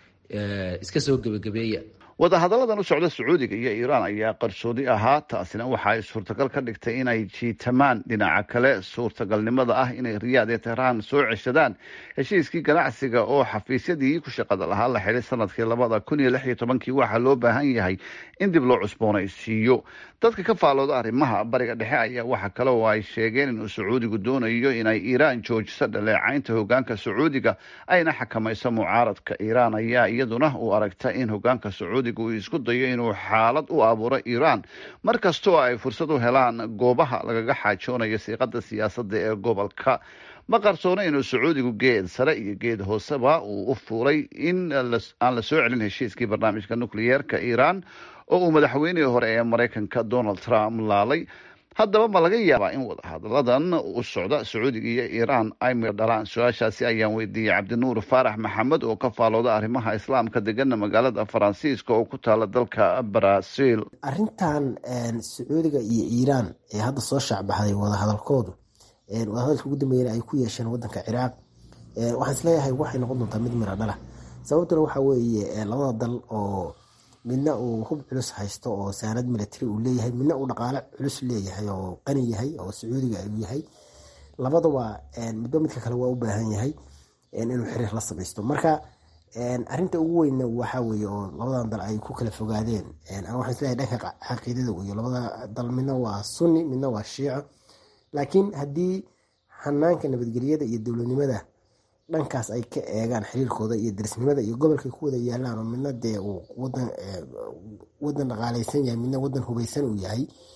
iska soo gebagabeeya wadahadalladan u socda sacuudiga iyo iiraan ayaa qarsoodi ahaa taasina waxa ay suurtagal ka dhigtay inay jiitamaan dhinaca kale suurtagalnimada ah inay riyaad ee tehraan soo ceshadaan heshiiskii ganacsiga oo xafiisyadii ku shaqada lahaa la xidhay sanadkii labada kun iyo lix iyo tobankii waxaa loo baahan yahay in dib loo cusboonaysiiyo dadka ka faalooda arrimaha bariga dhexe ayaa waxa kale oo ay sheegeen inuu sacuudigu doonayo inay iiraan joojiso dhaleecaynta hogaanka sacuudiga ayna xakamayso mucaaradka iiraan ayaa iyaduna u aragta in hogaanka sacuudiga uu isku dayo inuu xaalad u abuuro iiraan mar kastoo ay fursad u helaan goobaha lagaga xaajoonayo siiqada siyaasadda ee gobolka ma qarsoona inuu sacuudigu geed sare iyo geed hooseba uu u fuuray in aan la soo celin heshiiskii barnaamijka nukliyeerka iiraan oo uu madaxweynihii hore ee maraykanka donald trump laalay haddaba ma laga yaabaa in wadahadalladan u socda sacuudiga iyo iiraan ay mir dhalaan su-aashaasi ayaan weydiiyey cabdinuur faarax maxamed oo ka faalooda arrimaha islaamka degana magaalada faransiiska oo ku taala dalka brazil arrintan sacuudiga iyo iiraan ee hadda soo shaacbaxday wadahadalkoodu wadahadalka ugu dambeeyana ay ku yeesheen wadanka ciraaq waxaan isleeyahay waxay noqon doontaa mid mira dhala sababtuna waxa weeye labada dal oo midna uu hub culus haysto oo saanad military uu leeyahay midna uu dhaqaale culus leeyahay oo qani yahay oo sacuudiga uu yahay labadaba midba midka kale waa u baahan yahay inuu xiriir la samaysto marka arinta ugu weynna waxaa weye oo labadan dal ay ku kala fogaadeen waxaan isleeyahay dhanka caqiidada iyo labada dal midna waa sunni midna waa shiico laakiin haddii hanaanka nabadgelyada iyo dowladnimada dhankaas ay ka eegaan xiriirkooda iyo darisnimada iyo gobolkay ku wada yaalaan oo midna dee uu wadan wadan dhaqaaleysan yahay midna wadan hubeysan uu yahay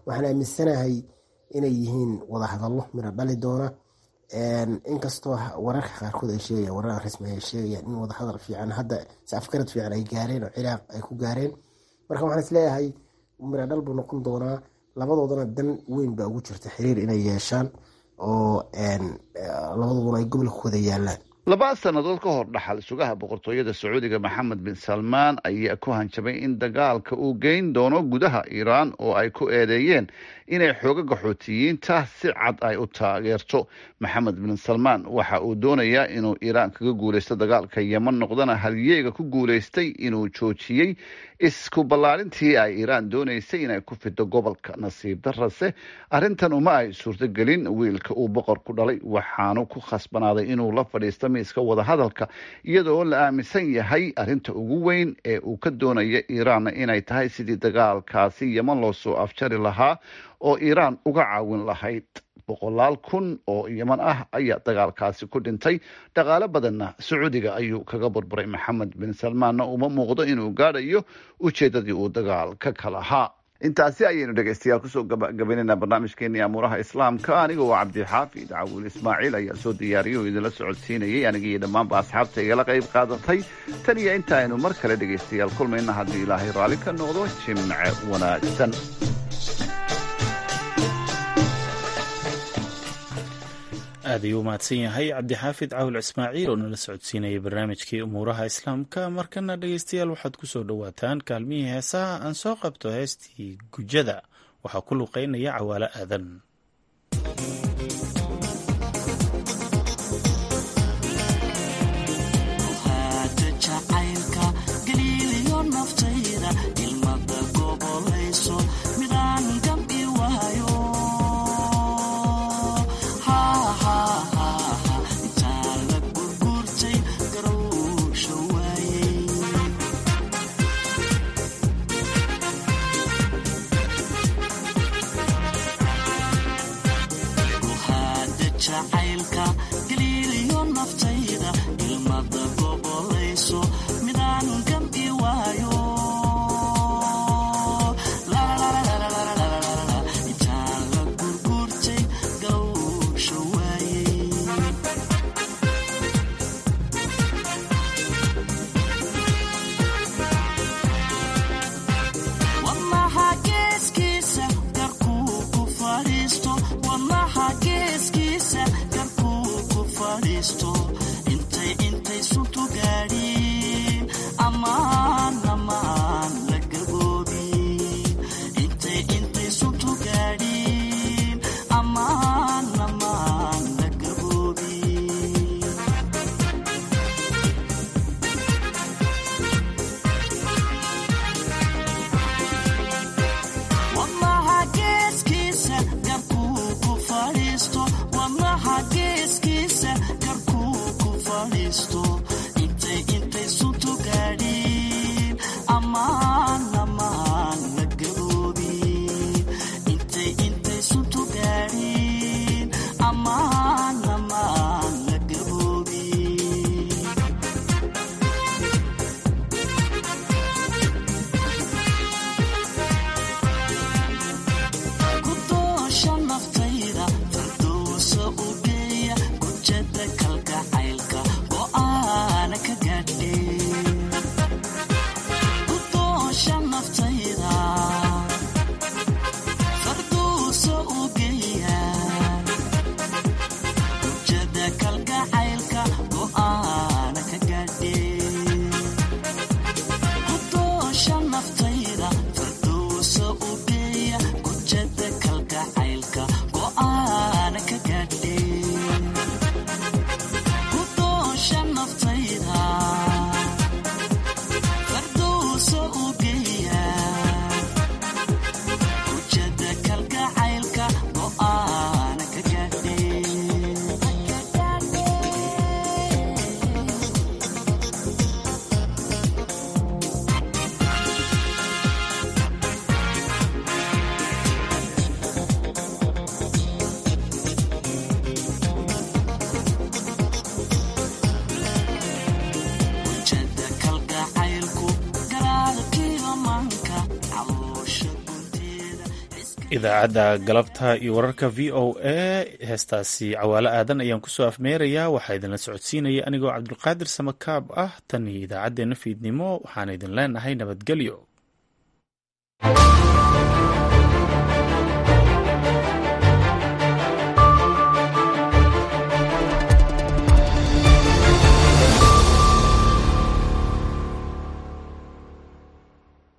waxaan aaminsanahay inay yihiin wadahadallo midho dhali doona inkastoo wararka qaarkood ay sheegayaan warar rasmi ay sheegayaan in wadahadal fiican hadda si afgarad fiican ay gaareen oo ciraaq ay ku gaareen marka waxaan isleeyahay midho dhal buu noqon doonaa labadoodana dan weyn baa ugu jirta xiriir inay yeeshaan oo labadoduna ay gobolka ku wada yaalaan laba sannadood ka hor dhaxal sugaha boqortooyada sacuudiga maxamed bin salmaan ayaa ku hanjabay in dagaalka uu geyn doono gudaha iiraan oo ay ku eedeeyeen inay xoogaga xuutiyiinta si cad ay u taageerto maxamed bin salmaan waxa uu doonayaa inuu iiraan kaga guuleysto dagaalka yeman noqdana halyeega ku guuleystay inuu joojiyey isku ballaarintii ay iiraan doonaysay inay ku fido gobolka nasiib darase arrintan uma ay suurtogelin wiilka uu boqor ku dhalay waxaanu ku khasbanaaday inuu la fadhiisto miiska wadahadalka iyadoo la aaminsan yahay arrinta ugu weyn ee uu ka doonaya iiraanna inay tahay sidii dagaalkaasi yeman loo soo afjari lahaa oo iiraan uga caawin lahayd boqolaal kun oo yeman ah ayaa dagaalkaasi ku dhintay dhaqaale badanna sacuudiga ayuu kaga burburay maxamed bin salmaanna uma muuqdo inuu gaadhayo ujeedadii uu dagaalka ka lahaa intaasi ayaynu dhegeystayaal kusoo gabagabaynayna barnaamijkeenii amuuraha islaamka aniga oo cabdixaafid cawil ismaaciil ayaa soo diyaariyay oo idinla socodsiinayay aniga iyo dhammaanba asxaabta igala qayb qaadatay tan iyo inta aynu mar kale dhegeystayaal kulmayna haddii ilaahay raalli ka noqdo jimce wanaagsan aad ayuu umahadsan yahay cabdixaafid cawil ismaaciil oo nala socodsiinayay barnaamijkii umuuraha islaamka markana dhegeystayaal waxaad ku soo dhowaataan kaalmihii heesaha aan soo qabto heestii gujada waxaa ku luqeynaya cawaalo aadan Thank you. idaacadda galabta iyo wararka v o a heestaasi cawaalo aadan ayaan kusoo afmeerayaa waxaa idinla socodsiinaya anigoo cabdulqaadir samakaab ah tan iyo idaacaddeenna fiidnimo waxaan idin leenahay nabadgelyo